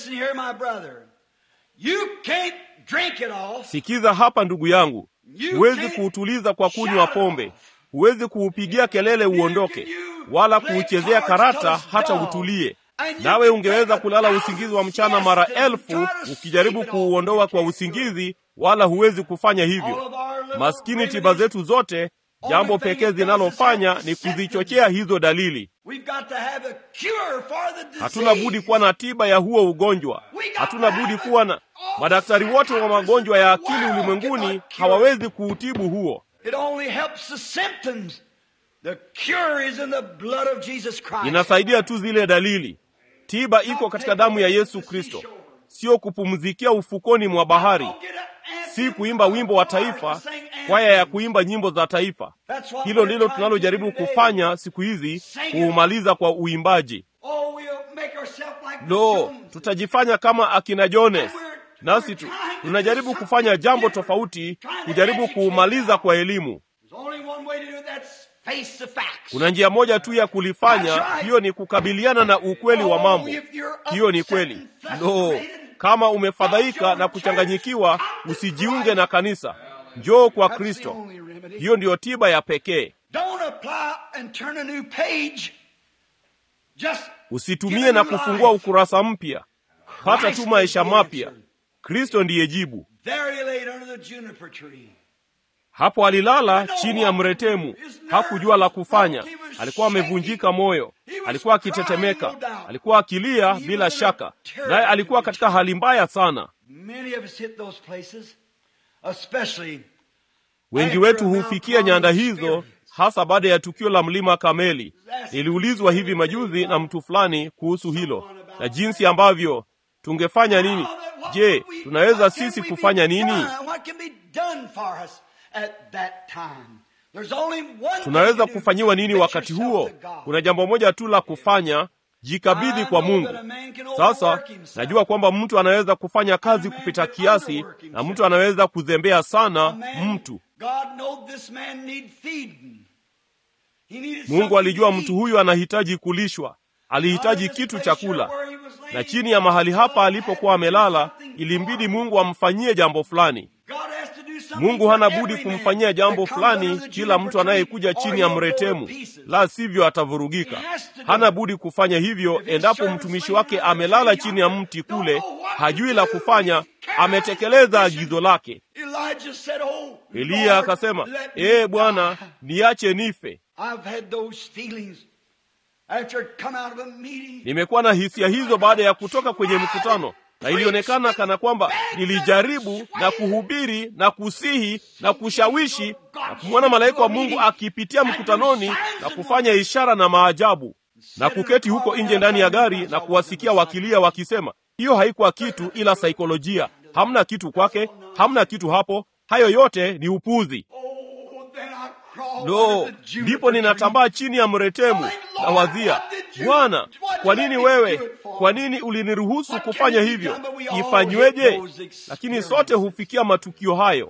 S1: sikiza hapa ndugu yangu huwezi kuutuliza kwa kunywa pombe huwezi kuupigia kelele uondoke wala kuuchezea karata hata utulie nawe ungeweza kulala usingizi wa mchana mara elfu ukijaribu kuuondoa kwa usingizi wala huwezi kufanya hivyo maskini tiba zetu zote jambo pekee zinalofanya ni kuzichochea hizo dalili hatuna budi kuwa na tiba ya huo ugonjwa hatuna budi kuwa na madaktari wote wa magonjwa ya akili ulimwenguni hawawezi kuutibu huo inasaidia tu zile dalili tiba iko katika damu ya yesu kristo sio kupumzikia ufukoni mwa bahari si kuimba wimbo wa taifa kwaya ya kuimba nyimbo za taifa hilo ndilo tunalojaribu kufanya siku hizi kuumaliza kwa uimbaji lo no, tutajifanya kama akina jones nasi tu, tunajaribu kufanya jambo tofauti kujaribu kuumaliza kwa elimu kuna njia moja tu ya kulifanya hiyo ni kukabiliana na ukweli wa mambo hiyo ni kweli no kama umefadhaika na kuchanganyikiwa usijiunge na kanisa njoo kwa kristo hiyo ndiyo tiba ya pekee usitumie na kufungua ukurasa mpya pata tu maisha mapya kristo ndiye jibu Hapo alilala chini ya mretemu, hakujua la kufanya. Alikuwa amevunjika moyo, alikuwa akitetemeka, alikuwa akilia bila shaka, naye alikuwa katika hali mbaya sana.
S3: Many of us hit those places, especially
S1: Wengi wetu hufikia nyanda hizo, hasa baada ya tukio la mlima Kameli. Niliulizwa hivi majuzi na mtu fulani kuhusu hilo na jinsi ambavyo tungefanya nini. Je, tunaweza sisi kufanya nini? Tunaweza kufanyiwa nini wakati huo? Kuna jambo moja tu la kufanya, jikabidhi kwa Mungu. Sasa najua kwamba mtu anaweza kufanya kazi kupita kiasi na mtu anaweza kuzembea sana mtu. Mungu alijua mtu huyu anahitaji kulishwa, alihitaji kitu cha kula, na chini ya mahali hapa alipokuwa amelala, ilimbidi Mungu amfanyie jambo fulani. Mungu hana budi kumfanyia jambo fulani kila mtu anayekuja chini ya mretemu, la sivyo atavurugika. Hana budi kufanya hivyo endapo mtumishi wake amelala chini ya mti kule, hajui la kufanya, ametekeleza agizo lake. Eliya akasema, ee Bwana, niache nife. Nimekuwa na hisia hizo baada ya kutoka kwenye mkutano, na ilionekana kana kwamba nilijaribu na kuhubiri na kusihi na kushawishi na kumwona malaika wa Mungu akipitia mkutanoni na kufanya ishara na maajabu, na kuketi huko nje ndani ya gari na kuwasikia wakilia wakisema, hiyo haikuwa kitu ila saikolojia, hamna kitu kwake, hamna kitu hapo, hayo yote ni upuzi. Lo, ndipo ninatambaa chini ya mretemu na wazia, Bwana, kwa nini wewe, kwa nini uliniruhusu kufanya hivyo? Ifanyweje? Lakini sote hufikia matukio hayo.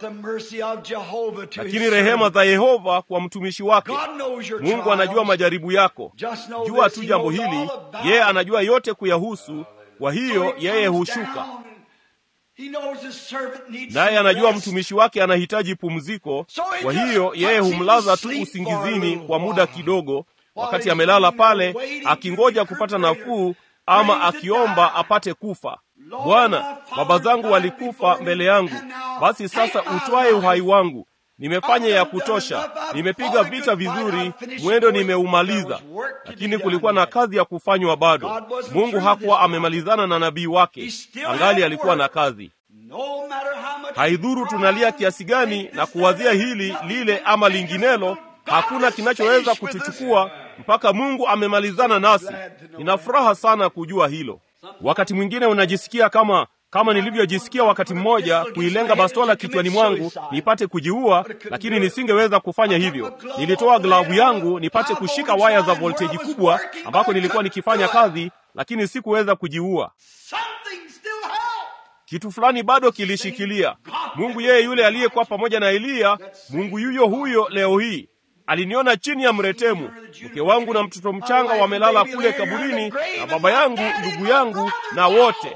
S1: Lakini rehema za Yehova kwa mtumishi wake. Mungu anajua majaribu yako. Jua tu jambo hili, yeye anajua yote kuyahusu. Kwa hiyo yeye hushuka naye anajua mtumishi wake anahitaji pumziko. Kwa hiyo yeye humlaza tu usingizini kwa muda kidogo, wakati amelala pale akingoja kupata nafuu, ama akiomba apate kufa. Bwana, baba zangu walikufa mbele yangu, basi sasa utwaye uhai wangu. Nimefanya ya kutosha, nimepiga vita vizuri, mwendo nimeumaliza, lakini kulikuwa na kazi ya kufanywa bado. Mungu hakuwa amemalizana na nabii wake, angali alikuwa na kazi. Haidhuru tunalia kiasi gani na kuwazia hili lile ama linginelo, hakuna kinachoweza kutuchukua mpaka Mungu amemalizana nasi. Nina furaha sana kujua hilo. Wakati mwingine unajisikia kama kama nilivyojisikia wakati mmoja kuilenga bastola kichwani mwangu nipate kujiua, lakini nisingeweza kufanya hivyo. Nilitoa glavu yangu nipate kushika waya za volteji kubwa ambako nilikuwa nikifanya kazi, lakini sikuweza kujiua. Kitu fulani bado kilishikilia. Mungu yeye yule aliyekuwa pamoja na Eliya, Mungu yuyo huyo leo hii aliniona chini ya mretemu. Mke wangu na mtoto mchanga wamelala kule kaburini, na baba yangu, ndugu yangu na wote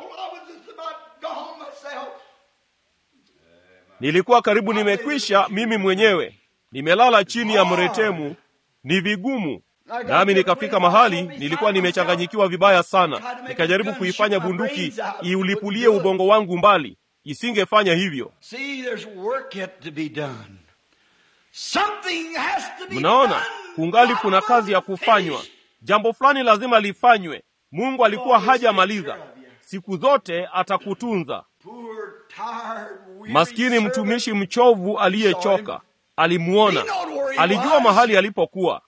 S1: Nilikuwa karibu nimekwisha mimi mwenyewe, nimelala chini ya mretemu. Ni vigumu nami nikafika mahali nilikuwa nimechanganyikiwa vibaya sana, nikajaribu kuifanya bunduki iulipulie ubongo wangu mbali, isingefanya hivyo. Mnaona, kungali kuna kazi ya kufanywa. Jambo fulani lazima lifanywe. Mungu alikuwa hajamaliza. Siku zote atakutunza. Maskini mtumishi mchovu aliyechoka alimuona, alijua mahali alipokuwa,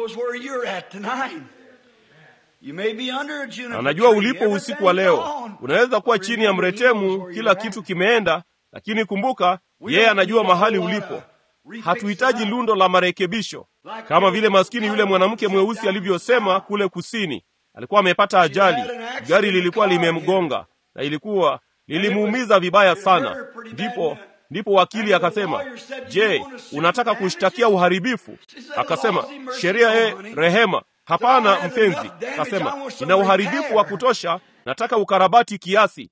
S1: anajua ulipo usiku wa leo. Unaweza kuwa chini ya mretemu, kila kitu kimeenda, lakini kumbuka, yeye anajua mahali ulipo. Hatuhitaji lundo la marekebisho, kama vile maskini yule mwanamke mweusi alivyosema kule kusini. Alikuwa amepata ajali, gari lilikuwa limemgonga na ilikuwa lilimuumiza vibaya sana. Ndipo ndipo wakili akasema, je, unataka kushtakia uharibifu? Akasema, sheria ye rehema. Hapana mpenzi, akasema, nina uharibifu wa kutosha, nataka ukarabati kiasi.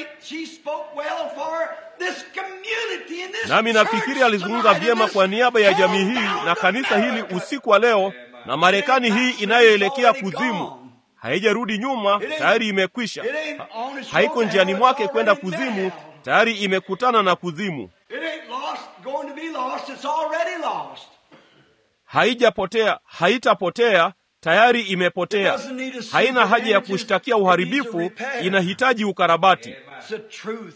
S1: Nami nafikiri alizungumza vyema kwa niaba ya jamii hii na kanisa hili usiku wa leo, na Marekani hii inayoelekea kuzimu haijarudi nyuma, tayari imekwisha. Ha, haiko njiani mwake kwenda kuzimu, tayari imekutana na kuzimu.
S3: lost, it's already lost.
S1: haijapotea haitapotea tayari
S3: It
S1: imepotea
S3: doesn't need a
S1: haina haja ya
S3: super
S1: kushtakia
S3: damages.
S1: uharibifu
S3: It needs a repair.
S1: inahitaji ukarabati
S3: It's the truth.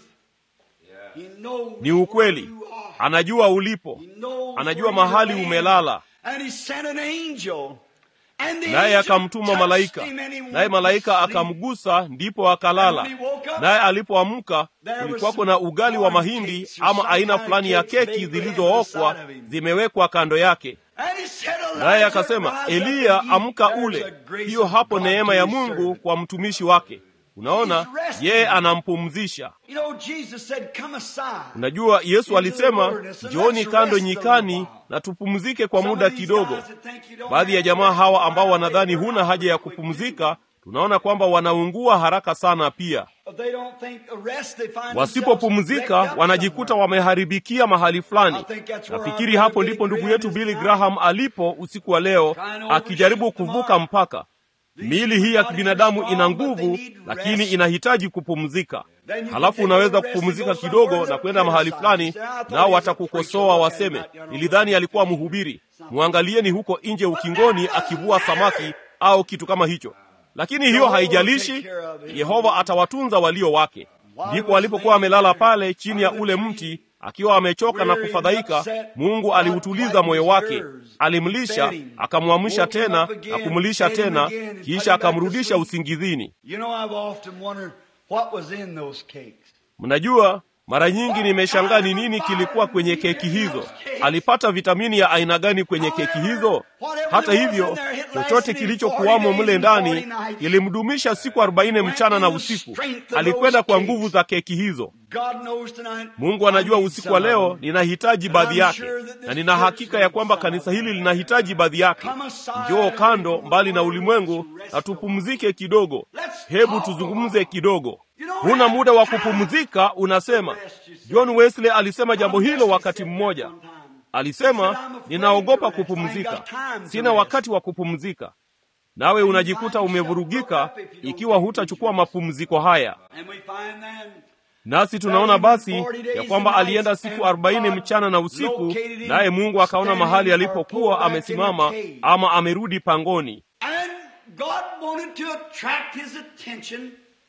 S3: He knows
S1: ni ukweli
S3: where you are.
S1: anajua ulipo
S3: He knows
S1: anajua
S3: where you
S1: mahali
S3: land.
S1: umelala
S3: And he sent an angel. And the
S1: naye
S3: angel
S1: akamtuma
S3: touched
S1: malaika
S3: him and he went
S1: naye
S3: to
S1: malaika
S3: sleep.
S1: akamgusa ndipo akalala
S3: And when he woke up,
S1: naye alipoamka
S3: there was
S1: kulikuwako
S3: some
S1: na ugali wa
S3: corn
S1: mahindi
S3: cakes or
S1: ama
S3: some
S1: aina
S3: kind of
S1: fulani ya
S3: cakes
S1: keki
S3: baked with
S1: zilizookwa
S3: ham inside of him.
S1: zimewekwa kando yake
S3: And he said,
S1: naye
S3: "Elijah,
S1: akasema
S3: rise up
S1: eliya
S3: and eat.
S1: amka
S3: There's
S1: ule
S3: a grace
S1: hiyo
S3: of
S1: hapo
S3: God
S1: neema
S3: to
S1: ya
S3: his
S1: mungu
S3: servant."
S1: kwa mtumishi wake unaona
S3: He's resting.
S1: yeye anampumzisha
S3: You know, Jesus said, come aside.
S1: unajua yesu
S3: Into
S1: alisema
S3: the wilderness and
S1: njooni
S3: let's
S1: kando
S3: rest a
S1: nyikani
S3: little while."
S1: na tupumzike kwa
S3: Some
S1: muda
S3: of these
S1: kidogo
S3: guys that think you don't
S1: baadhi ya
S3: have
S1: jamaa
S3: rest,
S1: hawa ambao
S3: why
S1: wanadhani
S3: they burn
S1: huna
S3: out
S1: haja ya
S3: quick.
S1: kupumzika tunaona kwamba wanaungua haraka sana pia
S3: But they don't think a rest, they find themselves
S1: wasipopumzika
S3: wrecked up
S1: wanajikuta
S3: somewhere.
S1: wameharibikia mahali fulani
S3: I think that's where
S1: nafikiri
S3: our
S1: hapo
S3: brother
S1: ndipo
S3: Billy
S1: ndugu yetu
S3: Graham is
S1: billy
S3: tonight.
S1: graham alipo usiku wa leo
S3: Trying to
S1: akijaribu
S3: overshoot the
S1: kuvuka
S3: mark.
S1: mpaka miili hii ya
S3: bodies
S1: kibinadamu
S3: are
S1: ina
S3: strong, but they
S1: nguvu
S3: need
S1: lakini
S3: rest.
S1: inahitaji kupumzika
S3: Then you can
S1: halafu
S3: take a
S1: unaweza
S3: little rest
S1: kupumzika
S3: and go
S1: kidogo
S3: somewhere
S1: na
S3: and
S1: kwenda mahali
S3: criticize.
S1: fulani
S3: Say, "I thought
S1: nao
S3: he was a
S1: watakukosoa
S3: preacher.
S1: waseme
S3: Look at him out there on
S1: nilidhani
S3: the
S1: alikuwa
S3: field."
S1: mhubiri mwangalieni huko nje ukingoni akivua samaki au kitu kama hicho lakini hiyo haijalishi yehova atawatunza walio wake ndipo alipokuwa amelala pale chini ya ule mti akiwa amechoka na kufadhaika mungu aliutuliza moyo wake alimlisha akamwamsha tena na kumlisha tena kisha akamrudisha usingizini
S3: You know, I've often wondered what was in those cakes.
S1: mnajua mara nyingi nimeshangaa ni nini kilikuwa kwenye keki hizo alipata vitamini ya aina gani kwenye keki hizo hata hivyo chochote kilichokuwamo mle ndani kilimdumisha siku arobaini mchana na usiku alikwenda kwa nguvu za keki hizo
S3: God knows tonight.
S1: mungu anajua
S3: I need
S1: usiku wa
S3: some of
S1: leo
S3: them.
S1: ninahitaji baadhi yake na nina hakika ya kwamba kanisa hili linahitaji baadhi yake njoo kando mbali na ulimwengu na tupumzike kidogo hebu tuzungumze kidogo huna muda wa kupumzika unasema john wesley alisema jambo hilo wakati mmoja alisema ninaogopa kupumzika sina wakati wa kupumzika nawe unajikuta umevurugika ikiwa hutachukua mapumziko haya
S3: And we find then
S1: nasi tunaona basi ya kwamba alienda siku arobaini mchana na usiku naye mungu akaona mahali alipokuwa amesimama ama amerudi pangoni
S3: And God wanted to attract his attention.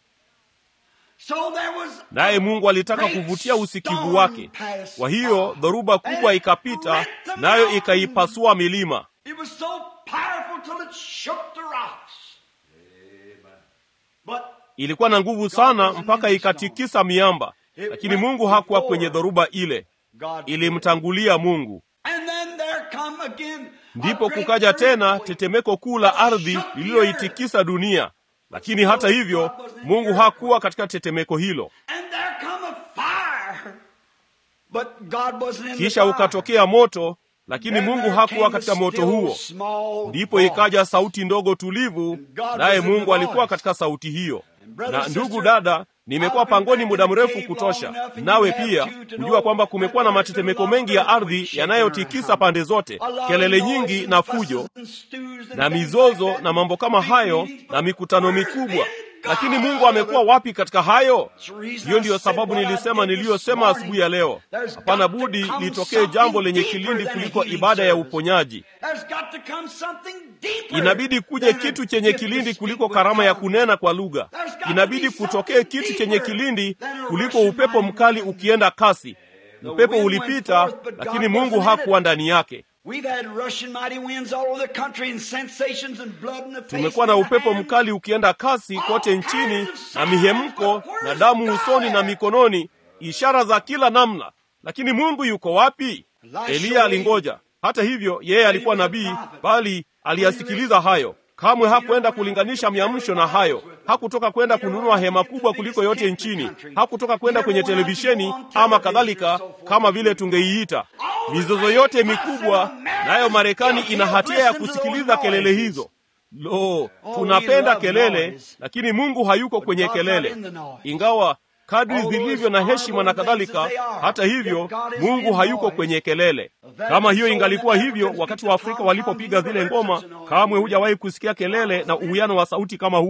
S3: So there was
S1: naye mungu alitaka kuvutia usikivu wake kwa hiyo dhoruba kubwa ikapita nayo ikaipasua milima
S3: It was so powerful till it shook the rocks. But
S1: ilikuwa na nguvu sana mpaka ikatikisa miamba lakini mungu hakuwa kwenye dhoruba ile
S3: God
S1: ilimtangulia mungu
S3: And then there come again a
S1: ndipo
S3: great
S1: kukaja tena
S3: earthquake.
S1: tetemeko kuu la ardhi lililoitikisa dunia lakini hata hivyo mungu hakuwa katika tetemeko hilo
S3: And there come a fire. But God wasn't in the
S1: kisha
S3: fire.
S1: ukatokea moto lakini
S3: Then
S1: mungu
S3: there
S1: hakuwa
S3: came
S1: katika
S3: a
S1: moto
S3: still
S1: huo
S3: small
S1: ndipo
S3: voice.
S1: ikaja sauti ndogo tulivu
S3: God
S1: naye
S3: was in the
S1: mungu alikuwa
S3: voice.
S1: katika sauti hiyo
S3: brother,
S1: na ndugu
S3: sister,
S1: dada nimekuwa
S3: I've been
S1: pangoni
S3: back
S1: muda
S3: in the
S1: mrefu
S3: cave
S1: kutosha
S3: long enough and
S1: nawe
S3: you have
S1: pia
S3: too to
S1: kujua
S3: know
S1: kwamba kumekuwa na
S3: that there's
S1: matetemeko
S3: been a lot
S1: mengi ya
S3: of
S1: ardhi
S3: earthquakes
S1: yanayotikisa
S3: shaking
S1: pande zote
S3: A lot of
S1: kelele
S3: noise
S1: nyingi
S3: and
S1: na
S3: fusses
S1: fujo
S3: and stews and
S1: na
S3: things
S1: mizozo
S3: like that.
S1: na mambo kama
S3: Big
S1: hayo
S3: meetings,
S1: na
S3: but
S1: mikutano
S3: where's
S1: mikubwa
S3: been
S1: lakini
S3: God?
S1: mungu amekuwa wapi katika hayo
S3: That's the reason
S1: hiyo
S3: I
S1: ndiyo
S3: said
S1: sababu
S3: what I
S1: nilisema
S3: did this
S1: niliyosema
S3: morning.
S1: asubuhi ya leo
S3: There's
S1: hapana
S3: got to
S1: budi
S3: come
S1: litokee
S3: something
S1: jambo lenye
S3: deeper
S1: kilindi
S3: than a
S1: kuliko
S3: healing
S1: ibada ya
S3: service.
S1: uponyaji
S3: There's got to come something deeper
S1: inabidi kuje
S3: than a
S1: kitu chenye
S3: gift to
S1: kilindi
S3: speak
S1: kuliko
S3: with
S1: karama ya
S3: tongues.
S1: kunena kwa lugha
S3: There's got to
S1: inabidi
S3: be
S1: kutokee
S3: something
S1: kitu chenye
S3: deeper
S1: kilindi
S3: than a
S1: kuliko
S3: Russian
S1: upepo
S3: mind
S1: mkali
S3: wind.
S1: ukienda kasi
S3: The
S1: upepo
S3: wind went
S1: ulipita
S3: forth, but God
S1: lakini mungu
S3: wasn't in
S1: hakuwa
S3: it.
S1: ndani yake
S3: We've had Russian mighty winds all over the country and sensations and blood in the face.
S1: tumekuwa na
S3: and the
S1: upepo
S3: hands.
S1: mkali ukienda kasi kote nchini na mihemko na damu usoni na mikononi ishara za kila namna lakini mungu yuko wapi eliya alingoja hata hivyo yeye alikuwa nabii bali aliyasikiliza hayo kamwe hakwenda kulinganisha miamsho na hayo hakutoka kwenda kununua hema kubwa kuliko yote nchini hakutoka kwenda kwenye televisheni ama kadhalika kama vile tungeiita mizozo yote mikubwa nayo marekani ina hatia ya kusikiliza kelele hizo lo tunapenda kelele lakini mungu hayuko kwenye kelele ingawa kadri zilivyo na heshima na kadhalika hata hivyo mungu hayuko kwenye kelele kama hiyo ingalikuwa hivyo wakati wa afrika walipopiga zile ngoma kamwe hujawahi kusikia kelele na uwiano wa sauti kama huo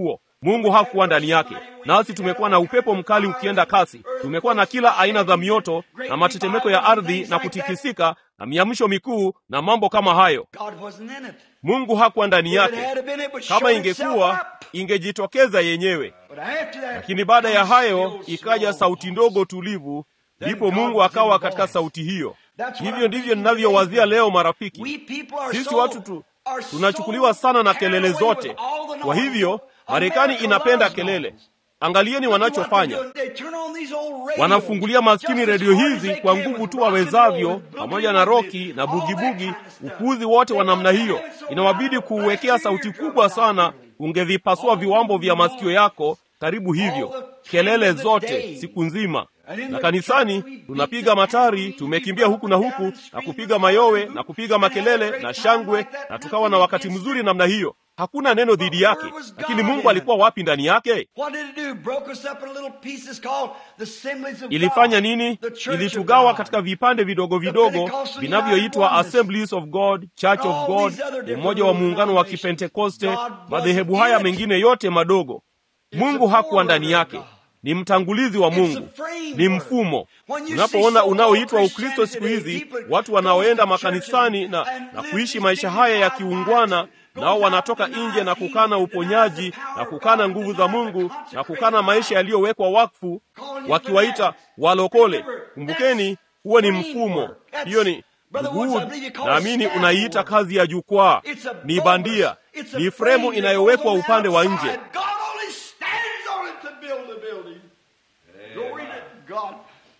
S1: Mungu hakuwa ndani yake. Nasi tumekuwa na upepo mkali ukienda kasi, tumekuwa na kila aina za mioto na matetemeko ya ardhi na kutikisika na miamsho mikuu na mambo kama hayo.
S3: God wasn't in it.
S1: Mungu hakuwa ndani
S3: If it
S1: yake.
S3: had been, it would show
S1: Kama
S3: itself
S1: ingekuwa
S3: up.
S1: ingejitokeza yenyewe,
S3: But after that,
S1: lakini baada ya
S3: comes
S1: hayo
S3: still
S1: ikaja
S3: small
S1: sauti
S3: voice.
S1: ndogo tulivu, ndipo
S3: God
S1: Mungu
S3: was in
S1: akawa
S3: the
S1: katika
S3: voice.
S1: sauti hiyo.
S3: That's what
S1: Hivyo
S3: I'm
S1: ndivyo
S3: thinking
S1: ninavyowazia
S3: today.
S1: leo, marafiki.
S3: We people are
S1: Sisi
S3: so-
S1: watu tu
S3: are so
S1: tunachukuliwa sana na kelele
S3: carried away
S1: zote.
S3: with all the
S1: Kwa
S3: noise.
S1: hivyo Marekani
S3: America
S1: inapenda
S3: loves
S1: kelele.
S3: noise.
S1: Angalieni
S3: Look at what
S1: wanachofanya.
S3: they do. They turn on these old radios.
S1: Wanafungulia maskini
S3: Just as
S1: redio
S3: hard as
S1: hizi
S3: they
S1: kwa
S3: can
S1: nguvu
S3: with
S1: tu
S3: rock and
S1: wawezavyo,
S3: roll,
S1: pamoja
S3: boogie
S1: na
S3: woogie,
S1: roki na
S3: all that
S1: bugibugi,
S3: kind of stuff.
S1: upuzi wote wa
S3: They
S1: namna
S3: want to
S1: hiyo.
S3: have it so
S1: Inawabidi
S3: loud,
S1: kuuwekea
S3: blast
S1: sauti
S3: your
S1: kubwa
S3: eardrum
S1: sana,
S3: out.
S1: ungevipasua
S3: All
S1: viwambo vya
S3: the
S1: masikio
S3: noise.
S1: yako karibu hivyo,
S3: All the
S1: kelele
S3: time of the
S1: zote
S3: day.
S1: siku nzima.
S3: And in
S1: Na
S3: the
S1: kanisani
S3: church we beat
S1: tunapiga
S3: the
S1: matari,
S3: tambourine,
S1: tumekimbia
S3: we
S1: huku na
S3: run
S1: huku
S3: down and
S1: na
S3: scream
S1: kupiga
S3: and
S1: mayowe
S3: holler
S1: na
S3: and
S1: kupiga
S3: have a
S1: makelele
S3: great
S1: na
S3: time
S1: shangwe,
S3: like that.
S1: na tukawa na wakati mzuri namna hiyo. Hakuna neno dhidi
S3: But
S1: yake,
S3: where was
S1: lakini
S3: God
S1: Mungu
S3: in
S1: alikuwa wapi ndani yake?
S3: What did it do? Broke us up in little pieces called the assemblies of
S1: ilifanya
S3: God.
S1: nini?
S3: The church
S1: Ilitugawa
S3: of
S1: katika
S3: God.
S1: vipande vidogo vidogo
S3: Pentecostal
S1: vinavyoitwa
S3: United Oneness.
S1: Assemblies of God, Church of
S3: All
S1: God,
S3: these other different
S1: umoja wa muungano wa
S3: denominations.
S1: Kipentekoste,
S3: God wasn't
S1: madhehebu haya
S3: in it.
S1: mengine yote madogo.
S3: It's
S1: Mungu
S3: a
S1: hakuwa ndani
S3: forerunner
S1: yake,
S3: of God.
S1: ni mtangulizi wa
S3: It's
S1: Mungu,
S3: a framework.
S1: ni mfumo.
S3: When you
S1: Unapoona
S3: see so-called
S1: unaoitwa Ukristo
S3: Christianity
S1: siku
S3: today,
S1: hizi,
S3: people
S1: watu
S3: go
S1: wanaoenda
S3: to
S1: makanisani
S3: churches
S1: na,
S3: and
S1: na
S3: live
S1: kuishi
S3: these
S1: maisha haya ya
S3: dignified
S1: kiungwana,
S3: lives,
S1: nao
S3: goes out
S1: wanatoka
S3: denies
S1: nje na
S3: healing,
S1: kukana
S3: denies
S1: uponyaji
S3: the power
S1: na
S3: of
S1: kukana
S3: God,
S1: nguvu za
S3: denies the
S1: Mungu na
S3: consecrated
S1: kukana maisha
S3: life.
S1: yaliyowekwa wakfu,
S3: Calling you
S1: wakiwaita
S3: fanatics.
S1: walokole.
S3: Remember,
S1: Kumbukeni,
S3: that's
S1: huo ni
S3: framework.
S1: mfumo.
S3: That's-
S1: Hiyo ni
S3: Brother
S1: Ndugu
S3: Woods, I
S1: Wood,
S3: believe you call it
S1: naamini
S3: scaffold.
S1: unaiita kazi ya jukwaa,
S3: It's a
S1: ni
S3: bogus.
S1: bandia,
S3: It's a
S1: ni
S3: frame
S1: fremu
S3: that
S1: inayowekwa
S3: goes on the
S1: upande wa
S3: outside.
S1: nje.
S3: God only stands on it to build the building. Glory to God.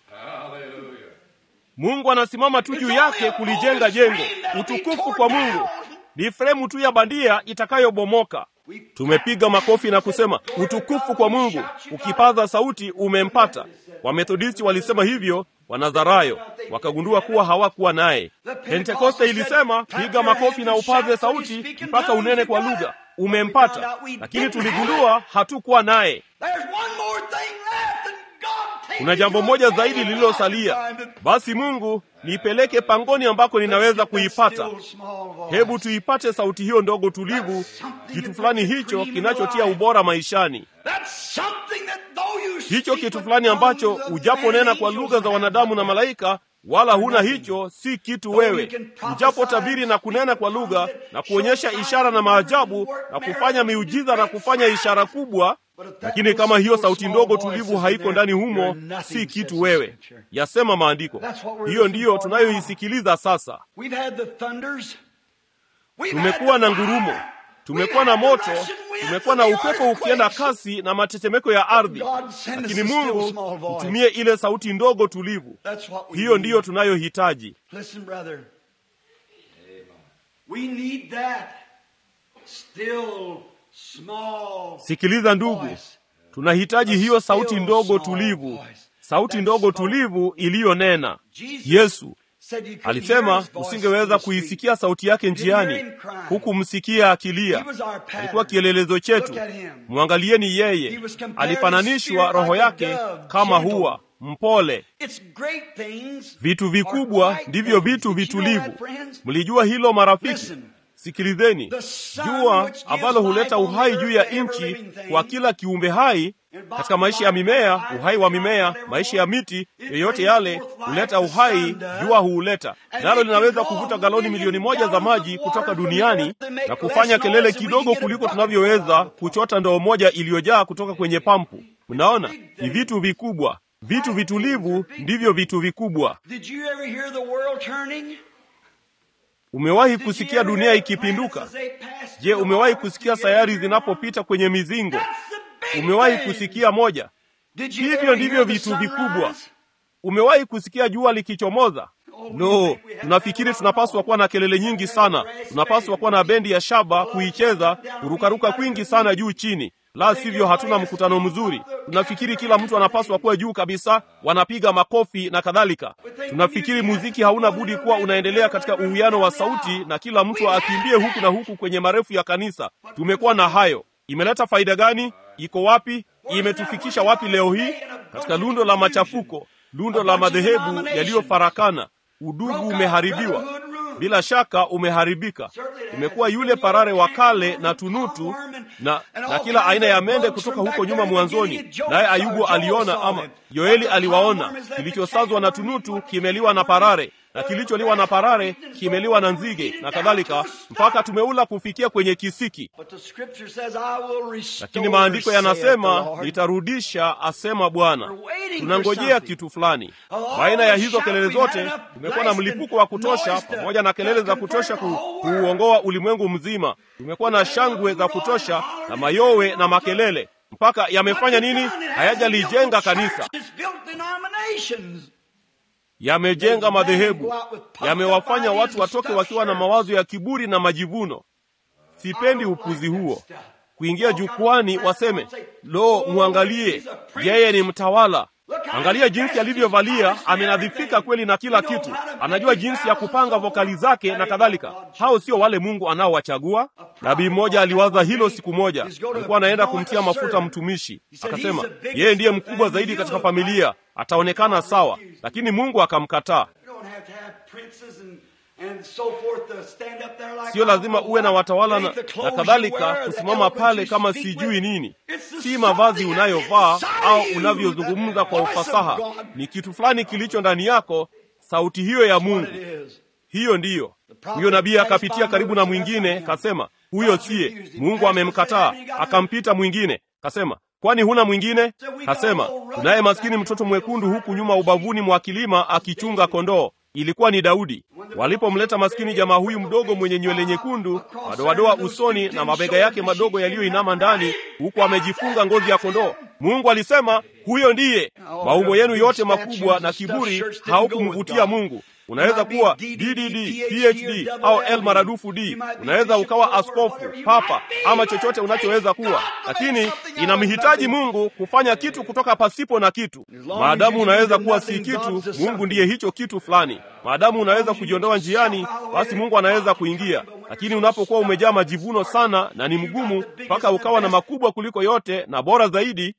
S1: Mungu anasimama tu juu yake kulijenga jengo. Utukufu kwa Mungu. Ni fremu tu ya bandia itakayobomoka. Tumepiga makofi na kusema utukufu kwa Mungu. Ukipaza sauti umempata. Wamethodisti walisema hivyo, Wanazarayo wakagundua kuwa hawakuwa naye. Pentekoste ilisema piga makofi na upaze sauti mpaka unene kwa lugha, umempata. Lakini tuligundua hatukuwa naye.
S3: There's one more thing left and God takes
S1: Kuna
S3: you
S1: jambo
S3: to
S1: moja
S3: a
S1: zaidi
S3: day
S1: lililosalia.
S3: and time to-
S1: Basi Mungu, nipeleke pangoni ambako ninaweza kuipata.
S3: Still small voice.
S1: Hebu tuipate sauti hiyo ndogo tulivu, kitu fulani hicho kinachotia ubora maishani,
S3: That's something that though you
S1: hicho
S3: speak
S1: kitu
S3: with
S1: fulani ambacho
S3: tongues of men
S1: ujaponena
S3: and
S1: kwa
S3: angels
S1: lugha za
S3: have
S1: wanadamu na
S3: nothing.
S1: malaika, wala huna hicho, si kitu wewe. Ujapotabiri na kunena kwa lugha na kuonyesha ishara na maajabu na kufanya miujiza na kufanya ishara kubwa, lakini kama hiyo sauti ndogo tulivu haiko ndani humo, si kitu wewe, yasema maandiko. Hiyo ndiyo tunayoisikiliza sasa.
S3: We've had the thunders. We've
S1: Tumekuwa
S3: had
S1: na
S3: the
S1: ngurumo,
S3: fire.
S1: tumekuwa na
S3: We've had
S1: moto,
S3: the rushing winds
S1: tumekuwa
S3: and
S1: na
S3: the
S1: upepo ukienda
S3: earthquakes.
S1: kasi na matetemeko ya ardhi,
S3: God send us
S1: lakini
S3: a still
S1: Mungu
S3: small voice.
S1: mtumie ile sauti ndogo tulivu.
S3: That's what we
S1: Hiyo
S3: need.
S1: ndiyo tunayohitaji.
S3: Listen, brother. We need that still small
S1: Sikiliza ndugu,
S3: voice.
S1: tunahitaji hiyo sauti
S3: Still
S1: ndogo
S3: small
S1: tulivu,
S3: voice.
S1: sauti
S3: That
S1: ndogo
S3: spoke.
S1: tulivu iliyonena.
S3: Jesus
S1: Yesu
S3: said you couldn't hear
S1: alisema
S3: his voice
S1: usingeweza
S3: in the street.
S1: kuisikia sauti yake
S3: didn't hear
S1: njiani,
S3: him crying.
S1: huku msikia akilia.
S3: He was our pattern.
S1: Alikuwa kielelezo chetu.
S3: Look at him.
S1: Mwangalieni
S3: He
S1: yeye,
S3: was compared
S1: alifananishwa
S3: in spirit
S1: roho
S3: like a
S1: yake
S3: dove,
S1: kama
S3: gentle.
S1: hua mpole.
S3: It's great things
S1: Vitu
S3: are
S1: vikubwa
S3: quiet
S1: ndivyo
S3: things.
S1: vitu
S3: Did you know
S1: vitulivu.
S3: that, friends?
S1: Mlijua hilo marafiki?
S3: Listen.
S1: Sikilizeni,
S3: The sun
S1: jua
S3: which gives
S1: ambalo huleta
S3: life on the
S1: uhai
S3: earth
S1: juu ya
S3: to every
S1: nchi
S3: living thing,
S1: kwa kila kiumbe hai
S3: and
S1: katika maisha ya mimea, uhai wa mimea, maisha ya miti, yoyote yale huleta uhai, jua huuleta nalo, linaweza kuvuta galoni milioni moja za maji kutoka duniani na kufanya kelele kidogo kuliko tunavyoweza kuchota ndoo moja iliyojaa kutoka kwenye pampu. Mnaona, ni vitu vikubwa. Vitu vitulivu ndivyo vitu vikubwa.
S3: Did you ever hear the world turning?
S1: Umewahi
S3: Did you
S1: kusikia
S3: ever
S1: dunia
S3: hear
S1: ikipinduka?
S3: planets as they pass
S1: Je,
S3: through the
S1: umewahi
S3: heart
S1: kusikia
S3: together?
S1: sayari zinapopita kwenye mizingo?
S3: That's the big
S1: Umewahi
S3: thing.
S1: kusikia moja?
S3: Did you
S1: Hivyo
S3: ever
S1: ndivyo
S3: hear the
S1: vitu vikubwa.
S3: sunrise?
S1: Umewahi kusikia jua likichomoza? No, tunafikiri tunapaswa kuwa na kelele nyingi sana, tunapaswa kuwa na bendi ya shaba kuicheza, kurukaruka kwingi sana juu chini, la sivyo hatuna mkutano mzuri. Tunafikiri kila mtu anapaswa kuwa juu kabisa, wanapiga makofi na kadhalika. Tunafikiri muziki hauna budi kuwa unaendelea katika uwiano wa sauti na kila mtu akimbie huku na huku kwenye marefu ya kanisa. Tumekuwa na hayo. Imeleta faida gani? Iko wapi? Imetufikisha wapi leo hii? Katika lundo la machafuko, lundo la madhehebu yaliyofarakana. Udugu umeharibiwa. bila shaka umeharibika. Umekuwa yule parare wa kale na tunutu na, na kila aina ya mende kutoka huko nyuma mwanzoni. Naye Ayubu aliona, ama Yoeli aliwaona, kilichosazwa na tunutu kimeliwa na parare na kilicholiwa na parare kimeliwa na nzige na kadhalika, mpaka tumeula kufikia kwenye kisiki. Lakini maandiko yanasema nitarudisha, asema Bwana. Tunangojea kitu fulani. Baina ya hizo kelele zote, tumekuwa na mlipuko wa kutosha, pamoja na kelele za kutosha ku, kuuongoa ulimwengu mzima. Tumekuwa na shangwe za kutosha na mayowe na makelele, mpaka yamefanya nini? Hayajalijenga kanisa yamejenga madhehebu, yamewafanya watu watoke wakiwa na mawazo ya kiburi na majivuno. Sipendi upuzi huo, kuingia jukwani waseme, lo, mwangalie, yeye ni mtawala. Angalia jinsi alivyovalia, amenadhifika kweli na kila kitu, anajua jinsi ya kupanga vokali zake na kadhalika. Hao sio wale Mungu anaowachagua. Nabii mmoja aliwaza hilo siku moja, alikuwa anaenda kumtia mafuta mtumishi, akasema yeye ndiye mkubwa zaidi katika familia, ataonekana sawa, lakini Mungu akamkataa. Sio lazima uwe na watawala na, na kadhalika kusimama pale kama sijui nini. Si mavazi unayovaa au unavyozungumza kwa ufasaha, ni kitu fulani kilicho ndani yako, sauti hiyo ya Mungu. Hiyo ndiyo. Huyo nabii akapitia karibu na mwingine, kasema huyo siye, Mungu amemkataa. Akampita mwingine, kasema kwani huna mwingine? Kasema tunaye maskini mtoto mwekundu huku nyuma ubavuni mwa kilima akichunga kondoo. Ilikuwa ni Daudi. Walipomleta maskini jamaa huyu mdogo mwenye nywele nyekundu, madoadoa usoni na mabega yake madogo yaliyoinama ndani, huku amejifunga ngozi ya kondoo, Mungu alisema huyo ndiye. Maumbo yenu yote makubwa na kiburi haukumvutia Mungu. Unaweza kuwa DDD, PhD au L maradufu D. Unaweza ukawa askofu, papa ama chochote unachoweza kuwa, lakini inamhitaji Mungu kufanya kitu kutoka pasipo na kitu. Maadamu unaweza kuwa si kitu, Mungu ndiye hicho kitu fulani. Maadamu unaweza kujiondoa njiani, basi Mungu anaweza kuingia. Lakini unapokuwa umejaa majivuno sana na ni mgumu mpaka ukawa na makubwa kuliko yote na bora zaidi,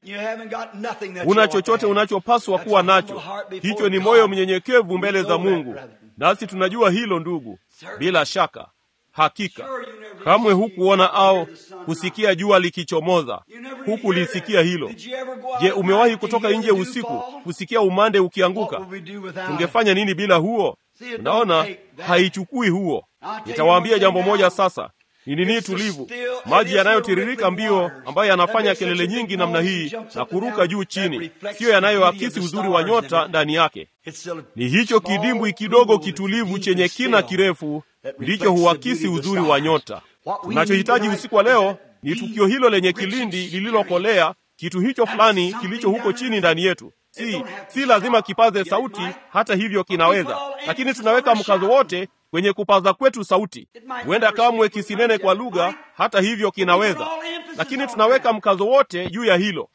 S1: una chochote unachopaswa kuwa nacho. Hicho ni moyo mnyenyekevu mbele za Mungu, nasi tunajua hilo ndugu, bila shaka. Hakika kamwe hukuona au kusikia jua likichomoza, hukulisikia hilo. Je, umewahi kutoka nje usiku kusikia umande ukianguka? Tungefanya nini bila huo? Unaona, haichukui huo. Nitawaambia jambo moja sasa. Ni nini tulivu, maji yanayotiririka mbio, ambayo yanafanya kelele nyingi namna hii na kuruka juu chini, siyo yanayoakisi uzuri wa nyota ndani yake. Ni hicho kidimbwi kidogo kitulivu chenye kina kirefu ndicho huakisi uzuri wa nyota. Tunachohitaji usiku wa leo ni tukio hilo lenye kilindi lililokolea, kitu hicho fulani kilicho huko chini ndani yetu. Si, si lazima kipaze sauti, hata hivyo kinaweza, lakini tunaweka mkazo wote kwenye kupaza kwetu sauti. Huenda kamwe kisinene kwa lugha, hata hivyo kinaweza, lakini tunaweka mkazo wote juu ya hilo.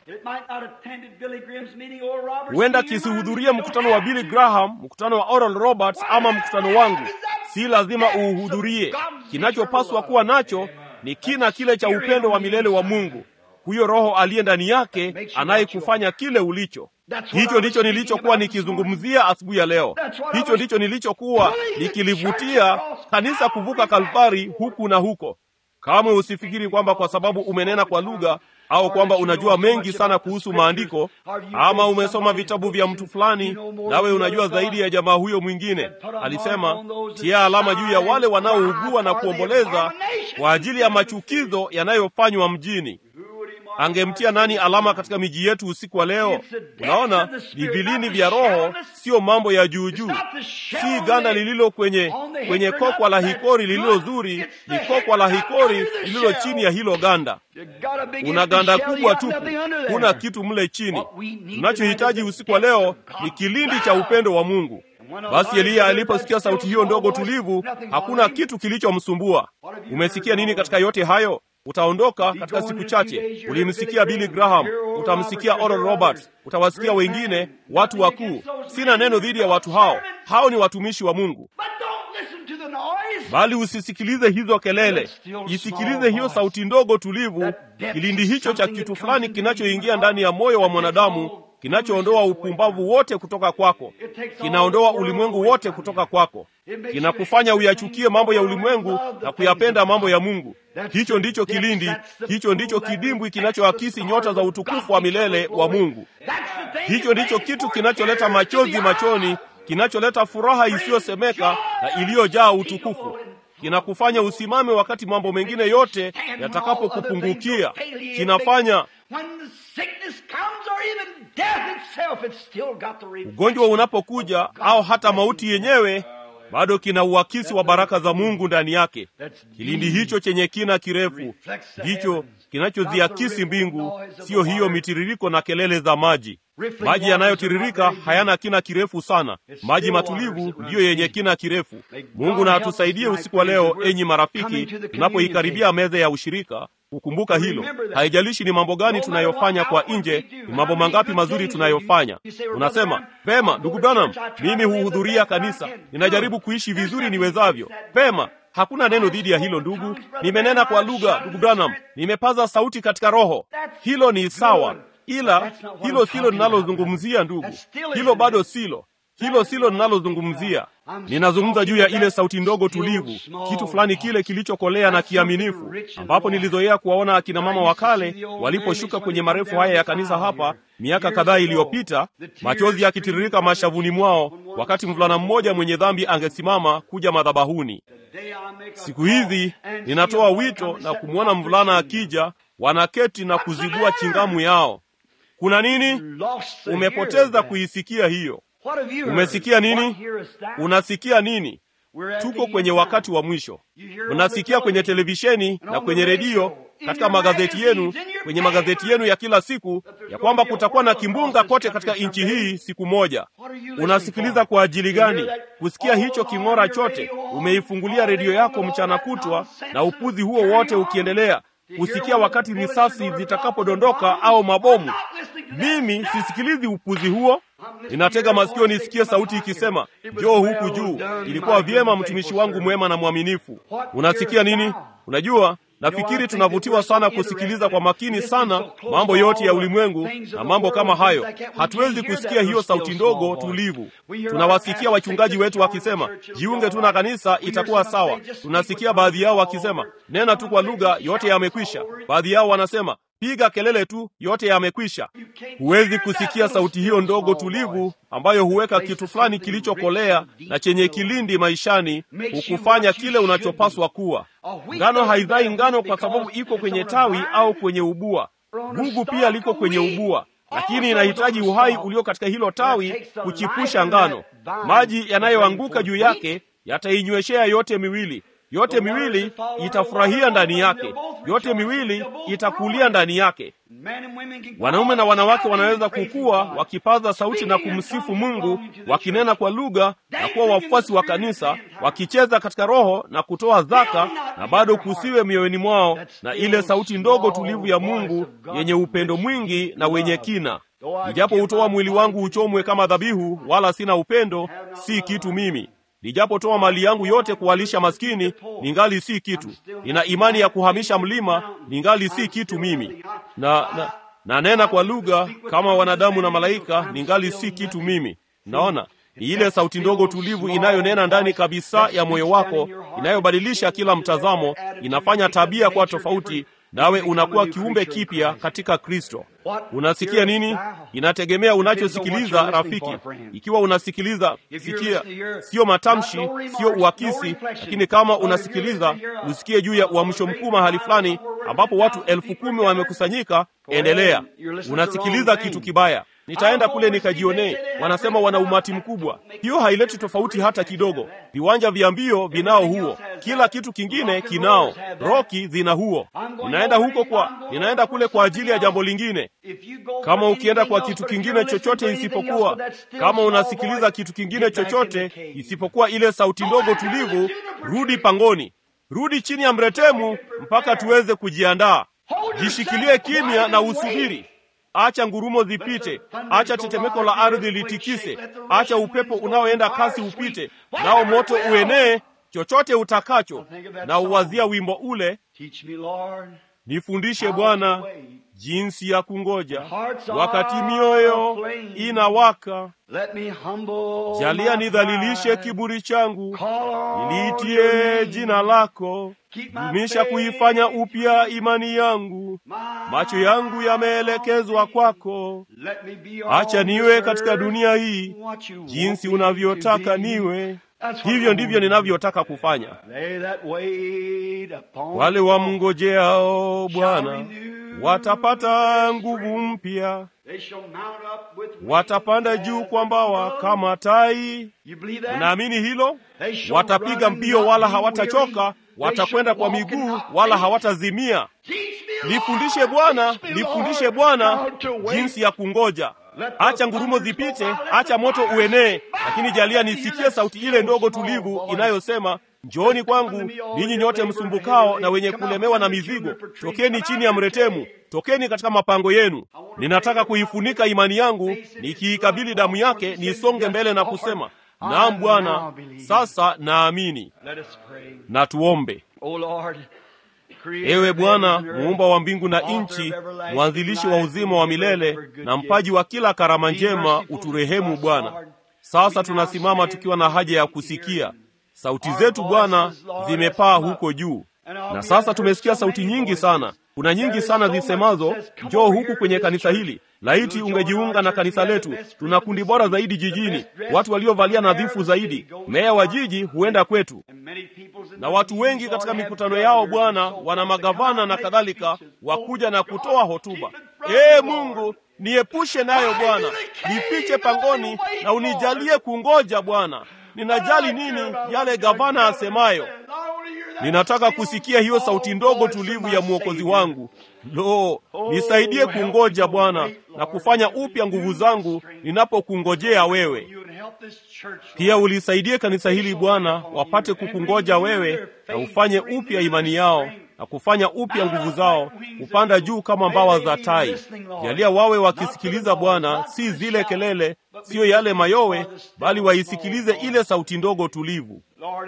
S1: Huenda kisihudhurie mkutano wa Billy Graham, mkutano wa Oral Roberts ama mkutano wangu. Si lazima uuhudhurie. Kinachopaswa kuwa nacho ni kina kile cha upendo wa milele wa Mungu, huyo Roho aliye ndani yake anayekufanya kile ulicho. Hicho ndicho nilichokuwa nikizungumzia asubuhi ya leo. Hicho ndicho nilichokuwa nikilivutia kanisa kuvuka Kalvari huku na huko. Kamwe usifikiri kwamba kwa sababu umenena kwa lugha au kwamba unajua mengi sana kuhusu maandiko ama umesoma vitabu vya mtu fulani, nawe unajua zaidi ya jamaa huyo mwingine. Alisema, tia alama juu ya wale wanaougua na kuomboleza kwa ajili ya machukizo yanayofanywa mjini. Angemtia nani alama katika miji yetu usiku wa leo? Unaona, ni vilini vya Roho, siyo mambo ya juu juu, si ganda lililo kwenye kwenye kokwa la hikori lililo zuri, ni kokwa la hikori lililo chini ya hilo ganda. Una ganda kubwa tupu, kuna kitu mle chini. Tunachohitaji usiku wa leo ni kilindi cha upendo wa Mungu. Basi Eliya aliposikia sauti hiyo ndogo tulivu, hakuna kitu kilichomsumbua. Umesikia nini katika yote hayo? Utaondoka katika siku chache. Ulimsikia Billy Graham, utamsikia Oral Roberts, utawasikia wengine, watu wakuu. Sina neno dhidi ya watu hao, hao ni watumishi wa Mungu, bali usisikilize hizo kelele. Isikilize hiyo sauti ndogo tulivu, kilindi hicho cha kitu fulani kinachoingia ndani ya moyo wa mwanadamu kinachoondoa upumbavu wote kutoka kwako, kinaondoa ulimwengu wote kutoka kwako, kinakufanya uyachukie mambo ya ulimwengu na kuyapenda mambo ya Mungu. Hicho ndicho kilindi, hicho ndicho kidimbwi kinachoakisi nyota za utukufu wa milele wa Mungu. Hicho ndicho kitu kinacholeta machozi machoni, kinacholeta furaha isiyosemeka na iliyojaa utukufu kinakufanya usimame wakati mambo mengine yote yatakapokupungukia. Kinafanya ugonjwa unapokuja au hata mauti yenyewe, bado kina uakisi wa baraka za Mungu ndani yake. Kilindi hicho chenye kina kirefu ndicho kinachoziakisi mbingu, siyo hiyo mitiririko na kelele za maji. Maji yanayotiririka hayana kina kirefu sana. Maji matulivu ndiyo yenye kina kirefu. Mungu na atusaidie usiku wa leo, enyi marafiki, tunapoikaribia meza ya ushirika kukumbuka hilo. Haijalishi ni mambo gani tunayofanya kwa nje, ni mambo mangapi mazuri tunayofanya. Unasema pema, ndugu Branham, mimi huhudhuria kanisa, ninajaribu kuishi vizuri niwezavyo. Pema, hakuna neno dhidi ya hilo ndugu. Nimenena kwa lugha, ndugu Branham, nimepaza sauti katika roho. Hilo ni sawa, ila hilo silo ninalozungumzia ndugu. Hilo bado silo hilo silo ninalozungumzia. Ninazungumza juu ya ile sauti ndogo tulivu, kitu fulani kile kilichokolea na kiaminifu, ambapo nilizoea kuwaona akina mama wa kale waliposhuka kwenye marefu haya ya kanisa hapa miaka kadhaa iliyopita, machozi yakitiririka mashavuni mwao, wakati mvulana mmoja mwenye dhambi angesimama kuja madhabahuni. Siku hizi ninatoa wito na kumwona mvulana akija, wanaketi na kuzibua chingamu yao. Kuna nini? Umepoteza kuisikia hiyo. Umesikia nini? Unasikia nini? Tuko kwenye wakati wa mwisho. Unasikia kwenye televisheni na kwenye redio, katika magazeti yenu, kwenye magazeti yenu ya kila siku, ya kwamba kutakuwa na kimbunga kote katika nchi hii siku moja. Unasikiliza kwa ajili gani? Kusikia hicho king'ora chote? Umeifungulia redio yako mchana kutwa na upuzi huo wote ukiendelea kusikia wakati risasi zitakapodondoka au mabomu. Mimi sisikilizi upuzi huo. Ninatega masikio nisikie sauti ikisema, njoo huku juu, ilikuwa vyema, mtumishi wangu mwema na mwaminifu. Unasikia nini? Unajua, nafikiri tunavutiwa sana kusikiliza kwa makini sana mambo yote ya ulimwengu na mambo kama hayo. Hatuwezi kusikia hiyo sauti ndogo tulivu. Tunawasikia wachungaji wetu wakisema, jiunge tu na kanisa, itakuwa sawa. Tunasikia baadhi yao wakisema, nena tu kwa lugha, yote yamekwisha. Baadhi yao wanasema piga kelele tu, yote yamekwisha. Huwezi kusikia sauti hiyo ndogo tulivu ambayo huweka kitu fulani kilichokolea na chenye kilindi maishani, hukufanya kile unachopaswa kuwa. Ngano haizai ngano kwa sababu iko kwenye tawi au kwenye ubua. Gugu pia liko kwenye ubua, lakini inahitaji uhai ulio katika hilo tawi kuchipusha ngano. Maji yanayoanguka juu yake yatainyweshea yote miwili yote miwili itafurahia ndani yake, yote miwili itakulia ndani yake. Wanaume na wanawake wanaweza kukua wakipaza sauti na kumsifu Mungu, wakinena kwa lugha na kuwa wafuasi wa kanisa, wakicheza katika roho na kutoa zaka, na bado kusiwe mioyoni mwao na ile sauti ndogo tulivu ya Mungu yenye upendo mwingi na wenye kina. Nijapo hutoa mwili wangu uchomwe kama dhabihu, wala sina upendo, si kitu mimi Nijapotoa mali yangu yote kuwalisha maskini, ningali si kitu. Nina imani ya kuhamisha mlima, ningali si kitu mimi. Na, na, na nena kwa lugha kama wanadamu na malaika, ningali si kitu mimi. Naona ni ile sauti ndogo tulivu inayonena ndani kabisa ya moyo wako, inayobadilisha kila mtazamo, inafanya tabia kwa tofauti, nawe unakuwa kiumbe kipya katika Kristo. Unasikia nini? Inategemea unachosikiliza, rafiki. Ikiwa unasikiliza, sikia, sio matamshi, sio uakisi, lakini kama unasikiliza, usikie juu ya uamsho mkuu mahali fulani ambapo watu elfu kumi wamekusanyika. Endelea. Unasikiliza kitu kibaya Nitaenda kule nikajionee. Wanasema wana umati mkubwa. Hiyo haileti tofauti hata kidogo. Viwanja vya mbio vinao huo, kila kitu kingine kinao, roki zina huo. Ninaenda huko kwa, ninaenda kule kwa ajili ya jambo lingine. Kama ukienda kwa kitu kingine chochote isipokuwa, kama unasikiliza kitu kingine chochote isipokuwa ile sauti ndogo tulivu, rudi pangoni, rudi chini ya mretemu mpaka tuweze kujiandaa. Jishikilie kimya na usubiri. Acha ngurumo zipite, acha tetemeko la ardhi litikise, acha upepo unaoenda kasi upite, nao moto uenee, chochote utakacho. Na uwazia wimbo ule, nifundishe Bwana jinsi ya kungoja wakati mioyo inawaka.
S3: Let me humble
S1: Jalia
S3: my
S1: nidhalilishe
S3: pride.
S1: kiburi changu,
S3: Call on your
S1: niliitie
S3: name.
S1: jina lako,
S3: Keep my
S1: dumisha
S3: faith.
S1: kuifanya upya imani yangu.
S3: My
S1: Macho yangu yameelekezwa kwako,
S3: Let me be
S1: acha
S3: on
S1: niwe
S3: this
S1: katika
S3: earth
S1: dunia hii
S3: what you
S1: jinsi
S3: want me to
S1: unavyotaka
S3: be.
S1: niwe.
S3: That's what
S1: Hivyo
S3: I
S1: ndivyo
S3: want.
S1: ninavyotaka kufanya.
S3: They that wait upon
S1: Wale
S3: the Lord
S1: wamngojeao
S3: shall
S1: Bwana
S3: renew
S1: watapata
S3: their
S1: nguvu
S3: strength.
S1: mpya,
S3: They shall mount up with wings
S1: watapanda
S3: as
S1: juu kwa mbawa
S3: eagles.
S1: kama tai.
S3: You believe that?
S1: Unaamini hilo?
S3: They shall
S1: Watapiga
S3: run and
S1: mbio
S3: not
S1: wala
S3: be
S1: hawatachoka,
S3: weary. They
S1: watakwenda
S3: shall
S1: kwa
S3: walk and
S1: miguu
S3: not
S1: wala
S3: faint.
S1: hawatazimia.
S3: Teach me,
S1: Nifundishe
S3: Lord,
S1: Bwana,
S3: teach me,
S1: nifundishe
S3: Lord,
S1: Bwana
S3: how to wait.
S1: jinsi ya kungoja.
S3: Let the
S1: Acha ngurumo
S3: thunders go
S1: zipite,
S3: by, let
S1: acha
S3: the
S1: moto
S3: fires
S1: uenee,
S3: burn.
S1: lakini jalia
S3: Let me
S1: nisikie
S3: hear
S1: sauti
S3: that
S1: ile ndogo
S3: still small
S1: tulivu
S3: voice.
S1: inayosema, njooni kwangu ninyi nyote msumbukao na wenye kulemewa na mizigo, tokeni chini ya mretemu, tokeni katika mapango yenu. Ninataka kuifunika imani yangu, nikiikabili damu yake, nisonge mbele na kusema, naam Bwana, sasa naamini.
S3: Let us pray.
S1: Na tuombe.
S3: O Lord, creator
S1: Ewe
S3: of
S1: Bwana,
S3: heaven and earth,
S1: muumba wa mbingu na
S3: author of
S1: nchi,
S3: everlasting
S1: mwanzilishi wa
S3: life,
S1: uzima wa
S3: and giver of
S1: milele
S3: every good
S1: na
S3: gift.
S1: mpaji wa kila karama
S3: Be
S1: njema,
S3: merciful
S1: uturehemu
S3: to us,
S1: Bwana.
S3: Lord.
S1: Sasa tunasimama tukiwa na haja ya kusikia sauti zetu. Bwana, zimepaa huko juu, na sasa tumesikia sauti nyingi sana. Kuna nyingi sana zisemazo, njoo huku kwenye kanisa hili. Laiti ungejiunga na kanisa letu. Tuna kundi bora zaidi jijini, watu waliovalia nadhifu zaidi. Meya wa jiji huenda kwetu, na watu wengi katika mikutano yao Bwana wana magavana na kadhalika, wakuja na kutoa hotuba. Ee Mungu, niepushe nayo Bwana, nifiche pangoni na unijalie kungoja Bwana. Ninajali nini yale gavana asemayo? Ninataka kusikia hiyo sauti ndogo tulivu ya mwokozi wangu. Lo, nisaidie kungoja Bwana na kufanya upya nguvu zangu ninapokungojea wewe. Pia ulisaidie kanisa hili Bwana, wapate kukungoja wewe na ufanye upya imani yao na kufanya upya nguvu zao, kupanda juu kama mbawa za tai. Jalia wawe wakisikiliza Bwana, si zile kelele, siyo yale mayowe, bali waisikilize ile sauti ndogo tulivu.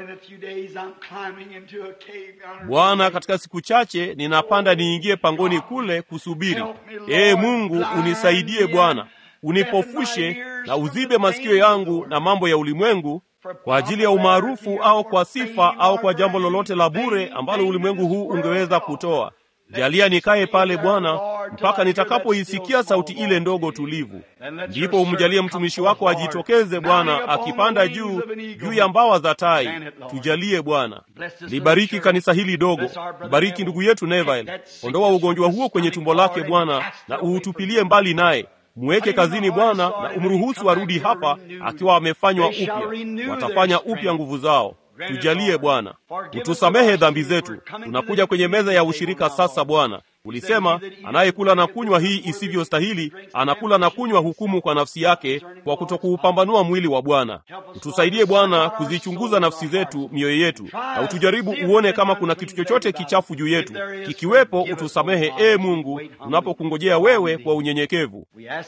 S1: Bwana, katika siku chache ninapanda niingie pangoni kule kusubiri. Ee Mungu, unisaidie Bwana, unipofushe na uzibe masikio yangu na mambo ya ulimwengu kwa ajili ya umaarufu au kwa sifa au kwa jambo lolote la bure ambalo ulimwengu huu ungeweza kutoa. Jalia nikae pale Bwana mpaka nitakapoisikia sauti ile ndogo tulivu. Ndipo umjalie mtumishi wako ajitokeze Bwana, akipanda juu juu ya mbawa za tai. Tujalie Bwana, libariki kanisa hili dogo, bariki ndugu yetu Neville, ondoa ugonjwa huo kwenye tumbo lake Bwana, na uutupilie mbali naye Mweke kazini Bwana na umruhusu arudi hapa akiwa amefanywa upya. Watafanya upya nguvu zao. Tujalie Bwana, utusamehe dhambi zetu. Tunakuja kwenye meza ya ushirika sasa. Bwana, ulisema anayekula na kunywa hii isivyostahili anakula na kunywa hukumu kwa nafsi yake kwa kutokuupambanua mwili wa Bwana. Utusaidie Bwana kuzichunguza nafsi zetu, mioyo yetu, na utujaribu uone kama kuna kitu chochote kichafu juu yetu. Kikiwepo, utusamehe, ee Mungu, tunapokungojea wewe kwa unyenyekevu.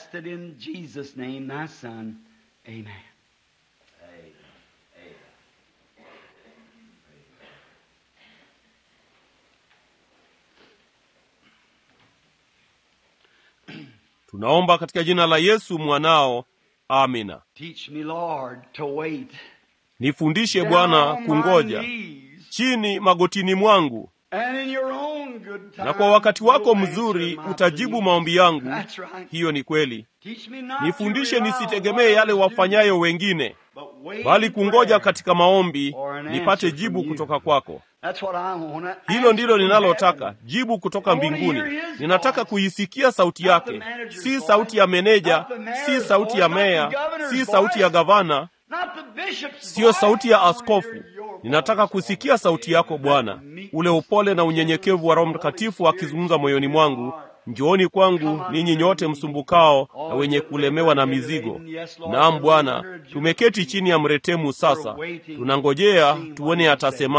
S1: Tunaomba katika jina la Yesu mwanao, amina. Nifundishe Bwana kungoja chini magotini mwangu, na kwa wakati wako mzuri utajibu maombi yangu. Hiyo ni kweli. Nifundishe nisitegemee yale wafanyayo wengine, bali kungoja katika maombi nipate jibu kutoka kwako. Hilo ndilo ninalotaka, jibu kutoka mbinguni. Ninataka kuisikia sauti yake, si sauti ya meneja, si sauti ya meya, si sauti ya gavana, siyo sauti ya askofu. Ninataka kusikia sauti yako Bwana, ule upole na unyenyekevu wa Roho Mtakatifu akizungumza moyoni mwangu. Njooni kwangu ninyi nyote msumbukao na wenye kulemewa na mizigo. Naam Bwana, tumeketi chini ya mretemu sasa, tunangojea tuone atasemaje.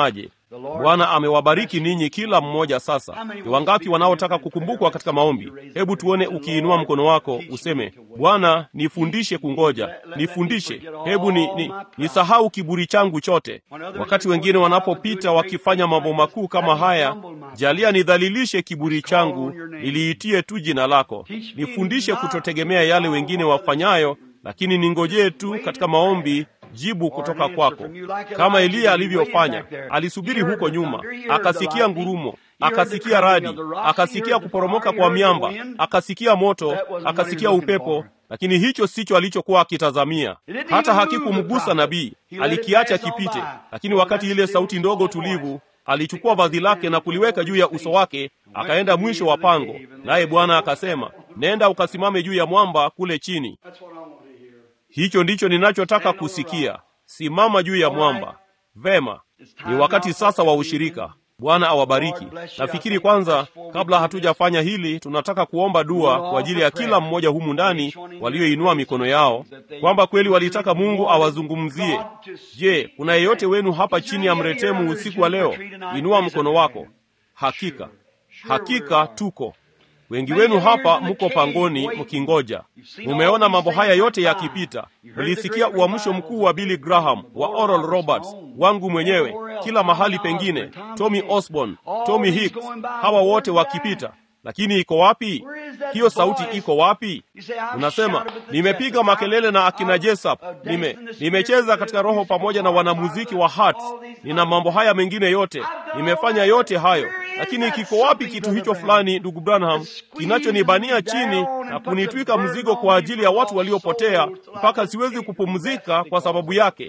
S1: Bwana amewabariki ninyi kila mmoja. Sasa ni wangapi wanaotaka kukumbukwa katika maombi? Hebu tuone ukiinua mkono wako useme, Bwana nifundishe kungoja, nifundishe, hebu ni, ni, nisahau kiburi changu chote. Wakati wengine wanapopita wakifanya mambo makuu kama haya, jalia nidhalilishe kiburi changu, niliitie tu jina lako. Nifundishe kutotegemea yale wengine wafanyayo, lakini ningojee tu katika maombi jibu kutoka kwako, kama Eliya alivyofanya. Alisubiri huko nyuma, akasikia ngurumo, akasikia radi, akasikia kuporomoka kwa miamba, akasikia moto, akasikia upepo, lakini hicho sicho alichokuwa akitazamia. Hata hakikumgusa nabii, alikiacha kipite. Lakini wakati ile sauti ndogo tulivu, alichukua vazi lake na kuliweka juu ya uso wake, akaenda mwisho wa pango, naye Bwana akasema, nenda ukasimame juu ya mwamba kule chini. Hicho ndicho ninachotaka kusikia. Simama juu ya mwamba. Vema, ni wakati sasa wa ushirika. Bwana awabariki. Nafikiri kwanza, kabla hatujafanya hili, tunataka kuomba dua kwa ajili ya kila mmoja humu ndani walioinua mikono yao, kwamba kweli walitaka Mungu awazungumzie. Je, kuna yeyote wenu hapa chini ya mretemu usiku wa leo? Inua mkono wako. Hakika, hakika tuko wengi wenu hapa mko pangoni mkingoja. Mumeona mambo haya yote yakipita. Mlisikia uamsho mkuu wa Billy Graham, wa Oral Roberts, wangu mwenyewe, kila mahali pengine, Tommy Osborne, Tommy Hicks, hawa wote wakipita. Lakini iko wapi hiyo sauti? Iko wapi? Unasema nimepiga makelele na akina Jessup, nime nimecheza katika roho pamoja na wanamuziki wa Hearts, nina mambo haya mengine yote, nimefanya yote hayo, lakini kiko wapi kitu hicho fulani, ndugu Branham, kinachonibania chini na kunitwika mzigo kwa ajili ya watu waliopotea mpaka siwezi kupumzika kwa sababu yake?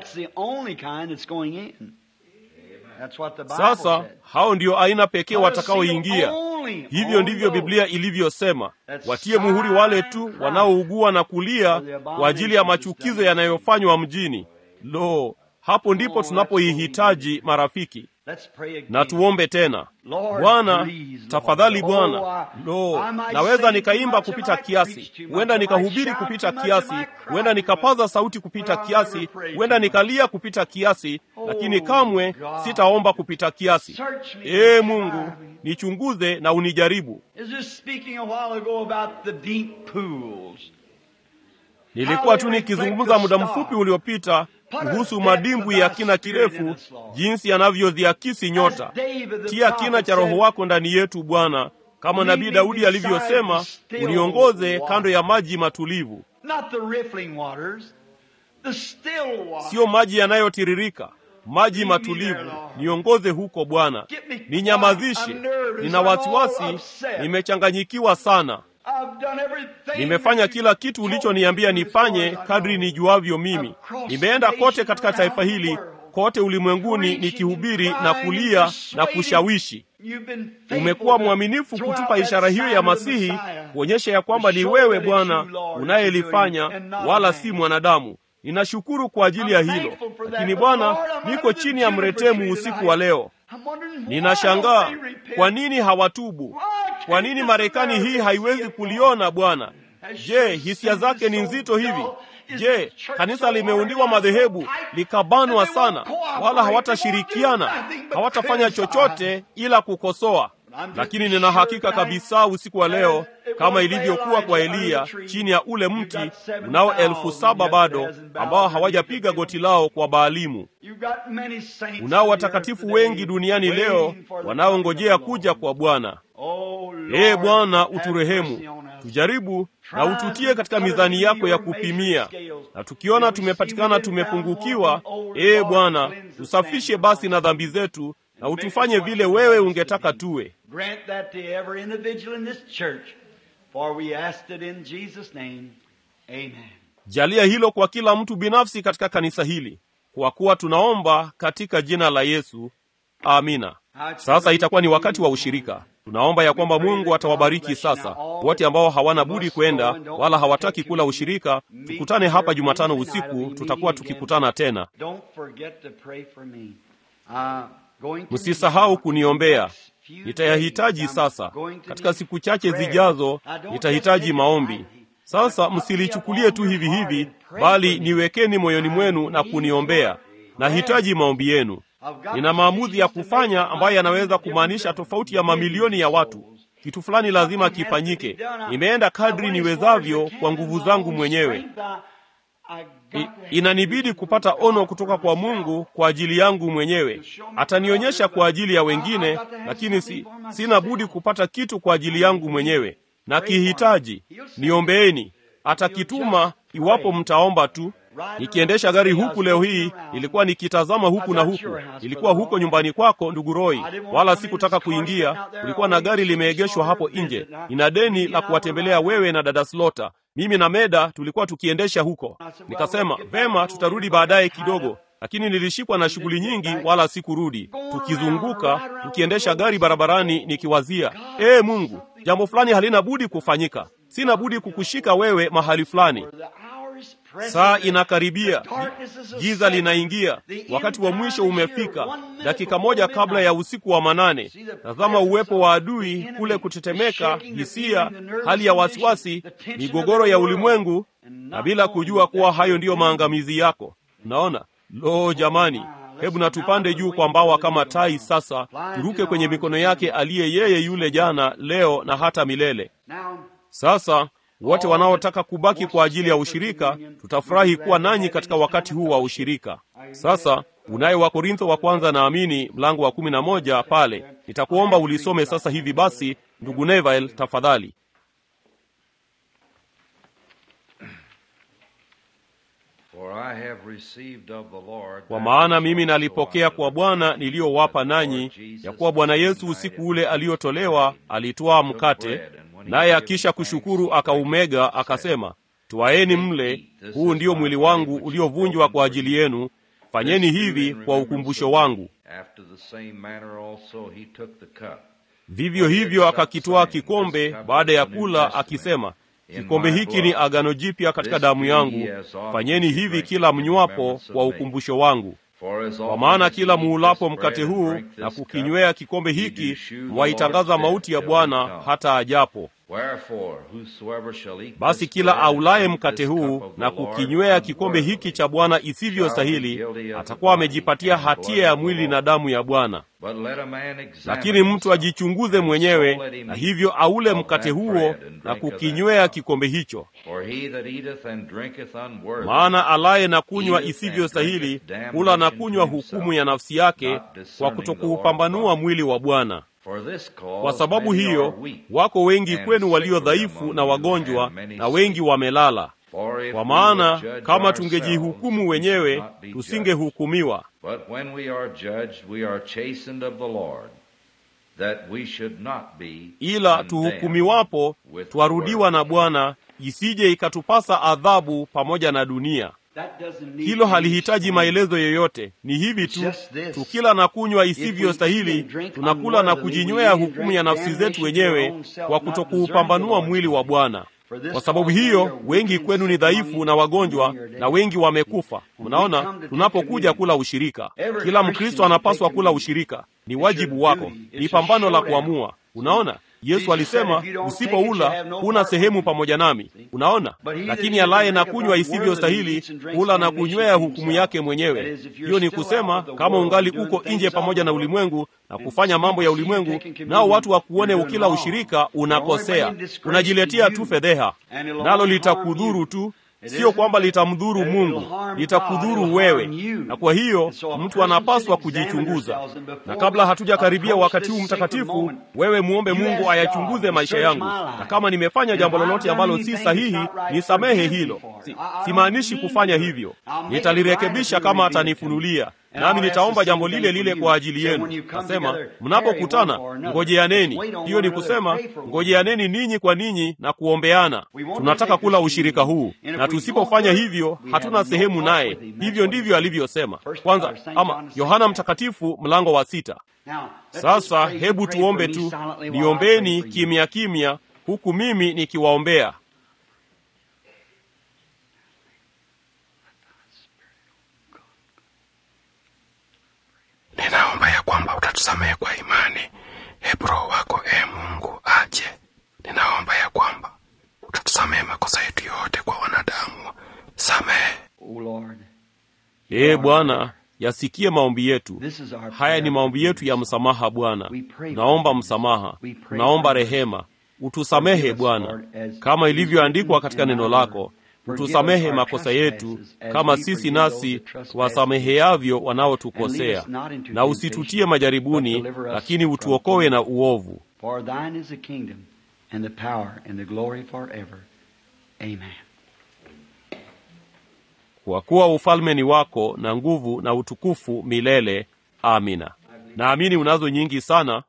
S1: Sasa hao ndio aina pekee watakaoingia. Hivyo ndivyo Biblia ilivyosema, watie muhuri wale tu wanaougua na kulia kwa ajili ya machukizo yanayofanywa mjini. Lo, hapo ndipo tunapoihitaji marafiki. Na tuombe tena. Bwana, tafadhali Bwana. Lo, naweza nikaimba kupita kiasi, huenda nikahubiri kupita kiasi, huenda nikapaza sauti kupita kiasi, huenda nikalia kupita kiasi, lakini kamwe sitaomba kupita kiasi. Ee Mungu, nichunguze na unijaribu. Nilikuwa tu nikizungumza muda mfupi uliopita kuhusu madimbwi ya kina kirefu, jinsi yanavyodhiakisi nyota. Tia kina cha Roho wako ndani yetu Bwana, kama Nabii Daudi alivyosema, uniongoze kando ya maji matulivu, siyo maji yanayotiririka, maji matulivu. Niongoze huko Bwana, ninyamazishe. Nina wasiwasi, nimechanganyikiwa sana. Nimefanya kila kitu ulichoniambia nifanye kadri nijuavyo mimi. Nimeenda kote katika taifa hili, kote ulimwenguni, nikihubiri na kulia na kushawishi. Umekuwa mwaminifu kutupa ishara hiyo ya Masihi, kuonyesha ya kwamba ni wewe Bwana unayelifanya, wala si mwanadamu. Ninashukuru kwa ajili ya hilo, lakini Bwana, niko chini ya mretemu usiku wa leo. Ninashangaa kwa nini hawatubu. Kwa nini Marekani hii haiwezi kuliona Bwana? Je, hisia zake ni nzito hivi? Je, kanisa limeundiwa madhehebu likabanwa sana, wala hawatashirikiana, hawatafanya chochote ila kukosoa. Lakini nina hakika kabisa usiku wa leo, kama ilivyokuwa kwa Eliya chini ya ule mti, unao elfu saba bado ambao hawajapiga goti lao kwa Baalimu. Unao watakatifu wengi duniani leo wanaongojea kuja kwa Bwana. Ee Bwana, uturehemu, tujaribu na ututie katika mizani yako ya kupimia, na tukiona tumepatikana tumepungukiwa, ee Bwana, tusafishe basi na dhambi zetu na utufanye vile wewe ungetaka tuwe. Jalia hilo kwa kila mtu binafsi katika kanisa hili, kwa kuwa tunaomba katika jina la Yesu, amina. Sasa itakuwa ni wakati wa ushirika. Tunaomba ya kwamba Mungu atawabariki sasa wote ambao hawana budi kwenda wala hawataki kula ushirika. Tukutane hapa Jumatano usiku, tutakuwa tukikutana tena. Msisahau kuniombea, nitayahitaji sasa. Katika siku chache zijazo nitahitaji maombi. Sasa msilichukulie tu hivi hivi, bali niwekeni moyoni mwenu na kuniombea. Nahitaji maombi yenu. nina maamuzi ya kufanya ambayo yanaweza kumaanisha tofauti ya mamilioni ya watu. Kitu fulani lazima kifanyike. Nimeenda kadri niwezavyo kwa nguvu zangu mwenyewe. I, inanibidi kupata ono kutoka kwa Mungu kwa ajili yangu mwenyewe. Atanionyesha kwa ajili ya wengine, lakini si, sina budi kupata kitu kwa ajili yangu mwenyewe. Na kihitaji, niombeeni. Atakituma iwapo mtaomba tu. Nikiendesha gari huku leo hii, nilikuwa nikitazama huku na huku. Ilikuwa huko nyumbani kwako, ndugu Roy, wala sikutaka kuingia. Kulikuwa na gari limeegeshwa hapo nje. Nina deni la kuwatembelea wewe na dada Slota. Mimi na Meda tulikuwa tukiendesha huko. Nikasema vema, tutarudi baadaye kidogo, lakini nilishikwa na shughuli nyingi, wala sikurudi. Tukizunguka tukiendesha gari barabarani, nikiwazia ee Mungu, jambo fulani halina budi kufanyika. Sina budi kukushika wewe mahali fulani. Saa inakaribia, giza linaingia, wakati wa mwisho umefika. Dakika moja kabla ya usiku wa manane, tazama uwepo wa adui kule, kutetemeka, hisia, hali ya wasiwasi, migogoro ya ulimwengu, na bila kujua kuwa hayo ndiyo maangamizi yako. Unaona? Lo, jamani, hebu na tupande juu kwa mbawa kama tai sasa, turuke kwenye mikono yake aliye yeye yule jana, leo na hata milele. Sasa wote wanaotaka kubaki kwa ajili ya ushirika, tutafurahi kuwa nanyi katika wakati huu wa ushirika. Sasa unayo Wakorintho wa kwanza, naamini mlango wa kumi na moja pale. Nitakuomba ulisome sasa hivi. Basi ndugu Neville, tafadhali. Kwa maana mimi nalipokea kwa Bwana niliyowapa nanyi, ya kuwa Bwana Yesu usiku ule aliotolewa alitwaa mkate naye akisha kushukuru akaumega, akasema, twaeni mle, huu ndio mwili wangu uliovunjwa kwa ajili yenu, fanyeni hivi kwa ukumbusho wangu. Vivyo hivyo akakitwaa kikombe baada ya kula, akisema, kikombe hiki ni agano jipya katika damu yangu, fanyeni hivi kila mnywapo kwa ukumbusho wangu. Kwa maana kila muulapo mkate huu na kukinywea kikombe hiki, mwaitangaza mauti ya Bwana hata ajapo. Basi kila aulaye mkate huu na kukinywea kikombe hiki cha Bwana isivyo stahili, atakuwa amejipatia hatia ya mwili na damu ya Bwana. Lakini mtu ajichunguze mwenyewe, na hivyo aule mkate huo na kukinywea kikombe hicho. Maana alaye na kunywa isivyo stahili hula na kunywa hukumu ya nafsi yake, kwa kutokuupambanua mwili wa Bwana. Kwa sababu hiyo wako wengi kwenu walio dhaifu na wagonjwa, na wengi wamelala. Kwa maana kama tungejihukumu wenyewe, tusingehukumiwa. Ila tuhukumiwapo, twarudiwa na Bwana, isije ikatupasa adhabu pamoja na dunia. Hilo halihitaji maelezo yoyote, ni hivi tu: tukila na kunywa isivyo stahili, tunakula na kujinywea hukumu ya nafsi zetu wenyewe, kwa kutokuupambanua mwili wa Bwana. Kwa sababu hiyo wengi kwenu ni dhaifu na wagonjwa, na wengi wamekufa. Mnaona, tunapokuja kula ushirika, kila Mkristo anapaswa kula ushirika. Ni wajibu wako, ni pambano la kuamua. Unaona, Yesu alisema usipoula huna sehemu pamoja nami. Unaona, lakini alaye na kunywa isivyo stahili hula na kunywea hukumu yake mwenyewe. Hiyo ni kusema, kama ungali uko nje pamoja na ulimwengu na kufanya mambo ya ulimwengu, nao watu wakuone ukila ushirika, unakosea, unajiletea tu fedheha, nalo litakudhuru tu Sio kwamba litamdhuru Mungu, litakudhuru wewe. Na kwa hiyo mtu anapaswa kujichunguza, na kabla hatujakaribia wakati huu mtakatifu, wewe muombe Mungu ayachunguze maisha yangu, na kama nimefanya jambo lolote ambalo si sahihi, nisamehe hilo. Si, simaanishi kufanya hivyo, nitalirekebisha kama atanifunulia nami nitaomba jambo lile lile kwa ajili yenu. Nasema mnapokutana, ngojeaneni. Hiyo ni kusema ngojeaneni ninyi kwa ninyi na kuombeana. Tunataka kula ushirika huu, na tusipofanya hivyo hatuna sehemu naye. Hivyo ndivyo alivyosema kwanza, ama Yohana Mtakatifu mlango wa sita. Sasa hebu tuombe tu, niombeni kimya kimya, huku mimi nikiwaombea.
S4: Ninaomba ya kwamba utatusamehe kwa imani. Hebu Roho wako e Mungu aje. Ninaomba ya kwamba utatusamehe makosa yetu yote kwa wanadamu. Samehe
S1: Ee Bwana, yasikie maombi yetu.
S3: This is our
S1: Haya ni
S3: prayer.
S1: maombi yetu ya msamaha Bwana.
S3: We pray
S1: Naomba
S3: for
S1: msamaha,
S3: We pray
S1: naomba
S3: for mercy.
S1: rehema. Utusamehe
S3: Forgive us,
S1: Bwana,
S3: Lord, as
S1: kama
S3: is
S1: ilivyoandikwa
S3: written
S1: katika
S3: in
S1: neno
S3: thy
S1: lako.
S3: word. Forgive
S1: Utusamehe
S3: us our
S1: makosa yetu
S3: trespasses, as
S1: kama
S3: we
S1: sisi
S3: forgive those
S1: nasi
S3: that trespass
S1: tuwasameheavyo
S3: And lead
S1: wanaotukosea,
S3: us not into
S1: na usitutie
S3: temptation,
S1: majaribuni,
S3: but deliver us
S1: lakini
S3: from
S1: utuokoe
S3: evil.
S1: na uovu.
S3: For thine is the kingdom and the power and the glory forever. Amen.
S1: kwa kuwa ufalme ni wako na nguvu na utukufu milele. Amina. Naamini unazo nyingi sana,